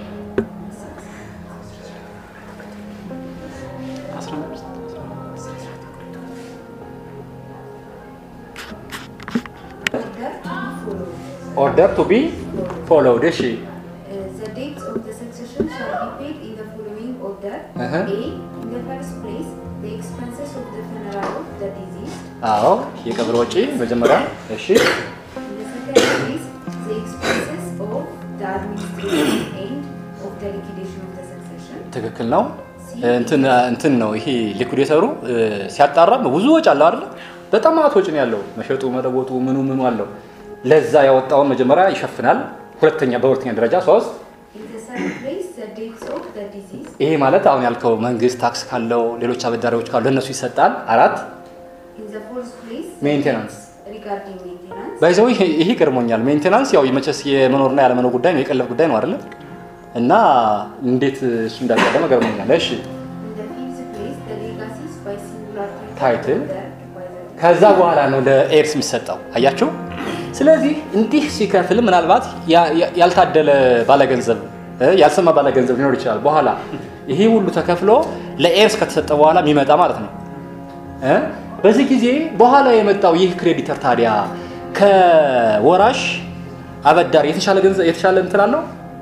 order to be followed. ኦርደር ቱ ቢ ፎሎውድ እሺ Uh, the dates of the succession shall be paid in the following order. Uh-huh. A. In the first place, the expenses of the funeral of the deceased. አዎ የቀብር ወጪ መጀመሪያ እሺ In the second place, the expenses of the administration and of the liquidation of the succession. ትክክል ነው እንትን እንትን ነው ይሄ ሊኩዴተሩ እ፣ ሲያጣራ ብዙ ወጪ አለው አይደል በጣም ማት ወጪ ነው ያለው መሸጡ መለወጡ ምኑ ምኑ አለው ለዛ ያወጣውን መጀመሪያ ይሸፍናል ሁለተኛ በሁለተኛ ደረጃ ሶስት In the third place, the dates of the deceased. ይሄ ማለት አሁን ያልከው መንግስት ታክስ ካለው ሌሎች አበዳሪዎች ካሉ ለእነሱ ይሰጣል አራት In the fourth place, the Maintenance. dates regarding maintenance. ባይዘው ይሄ ይሄ ይገርሞኛል ሜንቴናንስ ያው የመቸስ የመኖርና ያለመኖር ጉዳይ ነው የቀለብ ጉዳይ ነው አይደለም እና እንዴት እሱ እንዳቀደመ ገርሞኛል እሺ In the fifth place, the legacies by singular Title. ordered by the ከዛ በኋላ ነው ለኤርስ የሚሰጠው አያቸው ስለዚህ እንዲህ ሲከፍል ምናልባት ያ- ያ- ያልታደለ ባለገንዘብ እ፣ ያልሰማ ባለገንዘብ ሊኖር ይችላል በኋላ ይሄ ሁሉ ተከፍሎ ለኤርስ ከተሰጠ በኋላ የሚመጣ ማለት ነው እ? በዚህ ጊዜ በኋላ የመጣው ይህ ክሬዲተር ታዲያ ከወራሽ አበዳሪ የተሻለ ገንዘብ የተሻለ እንትን አለው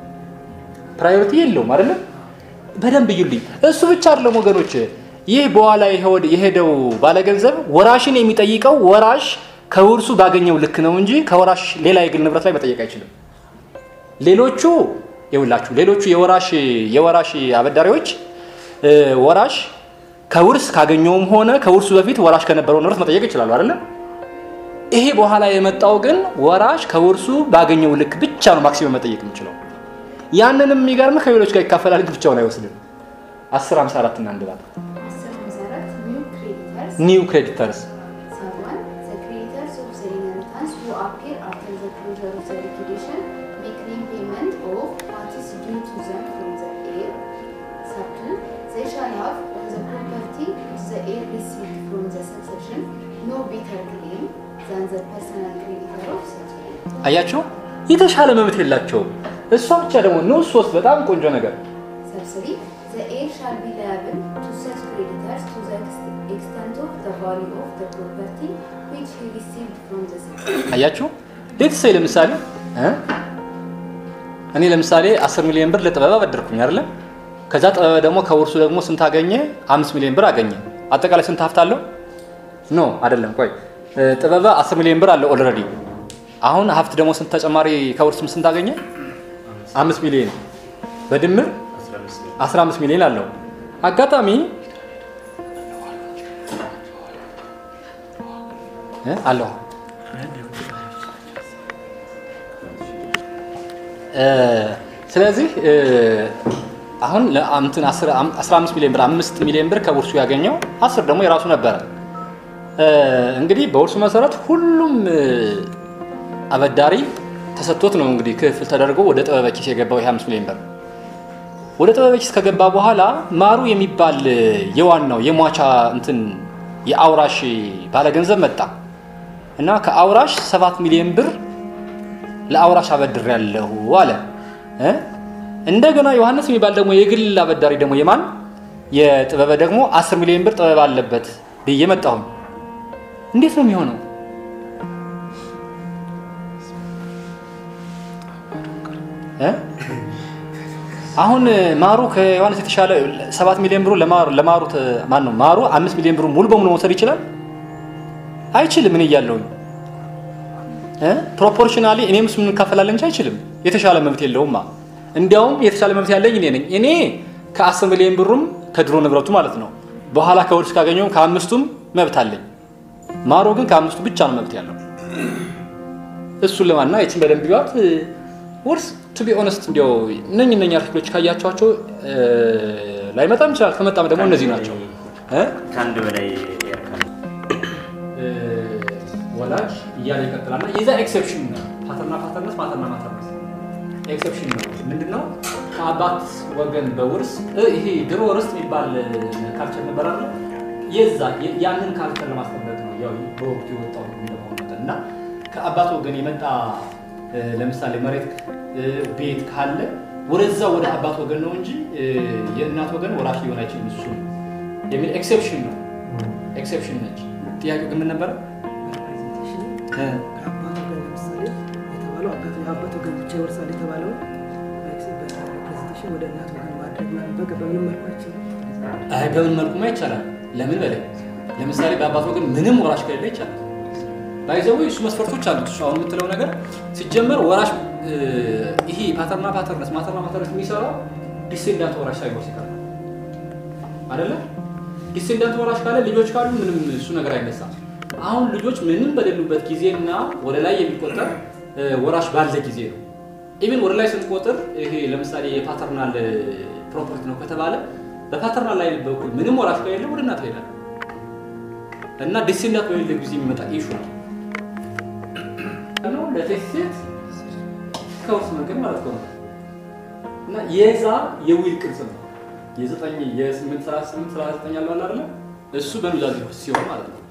ፕራዮሪቲ የለውም አይደለም በደንብ እዩልኝ እሱ ብቻ አይደለም ወገኖች ይህ በኋላ የሄወድ- የሄደው ባለገንዘብ ወራሽን የሚጠይቀው ወራሽ ከውርሱ ባገኘው ልክ ነው እንጂ ከወራሽ ሌላ የግል ንብረት ላይ መጠየቅ አይችልም ሌሎቹ ይውላችሁ ሌሎቹ የወራሽ የወራሽ አበዳሪዎች እ፣ ወራሽ ከውርስ ካገኘውም ሆነ ከውርሱ በፊት ወራሽ ከነበረው ንብረት መጠየቅ ይችላሉ አይደለም ይሄ በኋላ የመጣው ግን ወራሽ ከውርሱ ባገኘው ልክ ብቻ ነው ማክሲመም መጠየቅ የሚችለው ያንንም የሚገርም ከሌሎች ጋር ይካፈላል እንጂ ብቻውን አይወስድም 10 54 እና አንድ ባት Asset Musarat, new creditors. ኒው ክሬዲተርስ Someone, the creditors of the inheritance who appear after the closure of the liquidation may claim payment of what is due to them from the heir. Second, they shall have on the property which the heir received from the succession no better claim than the personal creditor of such heir. አያቸው የተሻለ መብት የላቸውም እሷ ብቻ ደግሞ ንዑስ ሶስት በጣም ቆንጆ ነገር Sub three, the heir shall be liable to such creditors to the ex- extent of the value of the property which he received from the succession. አያችሁ ሌትሰይ ለምሳሌ እ? እኔ ለምሳሌ 10 ሚሊዮን ብር ለጥበበ አበደርኩኝ አይደለም ከዛ ጥበበ ደግሞ ከውርሱ ደግሞ ስንት አገኘ አምስት ሚሊዮን ብር አገኘ አጠቃላይ ስንት ሀብት አለው ኖ አይደለም ቆይ እ፣ ጥበበ 10 ሚሊዮን ብር አለው ኦልሬዲ አሁን ሀብት ደግሞ ስንት ተጨማሪ ከውርስም ስንት አገኘ አምስት ሚሊዮን በድምር 15 ሚሊዮን አለው አጋጣሚ እ? አለው እ፣ ስለዚህ እ፣ አሁን ለአምትን 15 ሚሊዮን ብር 5 ሚሊዮን ብር ከውርሱ ያገኘው 10 ደግሞ የራሱ ነበረ። እ፣ እንግዲህ በውርሱ መሰረት ሁሉም እ፣ አበዳሪ ተሰጥቶት ነው እንግዲህ ክፍል ተደርጎ ወደ ጥበበ ኪስ የገባው ይህ 5 ሚሊዮን ብር ወደ ጥበበ ኪስ ከገባ በኋላ ማሩ የሚባል እ፣ የዋናው የሟቻ እንትን የአውራሽ ባለገንዘብ መጣ እና ከአውራሽ 7 ሚሊዮን ብር ለአውራሽ አበድሬያለሁ አለ እ? እንደገና ዮሐንስ የሚባል ደግሞ የግል አበዳሪ ደግሞ የማን የጥበበ ደግሞ 10 ሚሊዮን ብር ጥበብ አለበት ብዬ መጣሁኝ። እንዴት ነው የሚሆነው? እ? አሁን ማሩ ከዮሐንስ የተሻለ 7 ሚሊዮን ብሩ ለማሩ ለማሩ ማን ነው ማሩ 5 ሚሊዮን ብሩ ሙሉ በሙሉ መውሰድ ይችላል? አይችልም። እኔ እያለሁኝ ፕሮፖርሽናሊ እኔም እሱም እንካፈላለን እንጂ አይችልም። የተሻለ መብት የለውማ። እንዲያውም የተሻለ መብት ያለኝ እኔ ነኝ። እኔ ከአስር ሚሊዮን ብሩም ከድሮ ንብረቱ ማለት ነው በኋላ ከውርስ ካገኘውም ከአምስቱም መብት አለኝ። ማሮ ግን ከአምስቱ ብቻ ነው መብት ያለው። እሱን ለማና የችን በደንብ ቢዋት ውርስ ቱ ቢ ኦነስት እንዲያው እነኝ እነኝ አርቲክሎች ካያቸዋቸው ላይመጣም ይችላል። ከመጣም ደግሞ እነዚህ ናቸው እ? ከአንድ በላይ ያርካል። ወላጅ እያለ ይቀጥላል። እና የዛ ኤክሰፕሽን ነው ፓተርና ፓተርነስ ማተርና ማተርነስ ኤክሰፕሽን ነው። ምንድን ነው ከአባት ወገን በውርስ እ ይሄ ድሮ ርስት የሚባል ካልቸር ነበር አለ የዛ የ- ያንን ካልቸር ለማስጠበቅ ነው ያው በወቅቱ የወጣው እንደመሆኑ መጠን እና ከአባት ወገን የመጣ እ፣ ለምሳሌ መሬት እ፣ ቤት ካለ ወደዛ ወደ አባት ወገን ነው እንጂ እ፣ የእናት ወገን ወራሽ ሊሆን አይችልም እሱ ነው የሚል ኤክሰፕሽን ነው። ኤክሰፕሽን ነች። ጥያቄው ግን ምን ነበረ? ሪፕሬዘንቴሽን እ፣ ከአባት ወገን ለምሳሌ የተባለው አባት የአባት ወገን ብቻ ይወርሳል የተባለውን በሪፕሬዘንቴሽን ወደ እናት ወገን ማድረግ ማለት በቃ በምንም መልኩ አይችልም። አይ በምን መልኩማ ይቻላል? ለምን በላይ ለምሳሌ በአባት ወገን ምንም ወራሽ ከሌለ ይቻላል። ባይዘው እሱ መስፈርቶች አሉት። እሱ አሁን የምትለው ነገር ሲጀመር ወራሽ እ፣ ይሄ ፓተርና ፓተርነስ ማተርና ፓተርነስ የሚሰራው ዲሴንዳንት ወራሽ ሳይኖር ሲቀር ነው አይደለ? ዲሴንዳንት ወራሽ ካለ ልጆች ካሉ ምንም እሱ ነገር አይነሳም። አሁን ልጆች ምንም በሌሉበት ጊዜና ወደ ላይ የሚቆጠር እ፣ ወራሽ ባለ ጊዜ ነው። ኢቭን ወደ ላይ ስንቆጥር ይሄ ለምሳሌ የፓተርናል ፕሮፐርቲ ነው ከተባለ በፓተርናል ላይ በኩል ምንም ወራሽ ከሌለ ወደ እናት ይሄዳል እና ዲሴንዳንት በሌለ ጊዜ የሚመጣ ኢሹ ነው ነው ለቴሴት ከውርስ መንገድ ማለት ነው እና የዛ የዊል ቅርጽ ነው የዘጠኝ የስምንት ሰላሳ ስምንት ሰላሳ ዘጠኝ ያለው አለ አይደለ እሱ በኑዛዜ ሲሆን ማለት ነው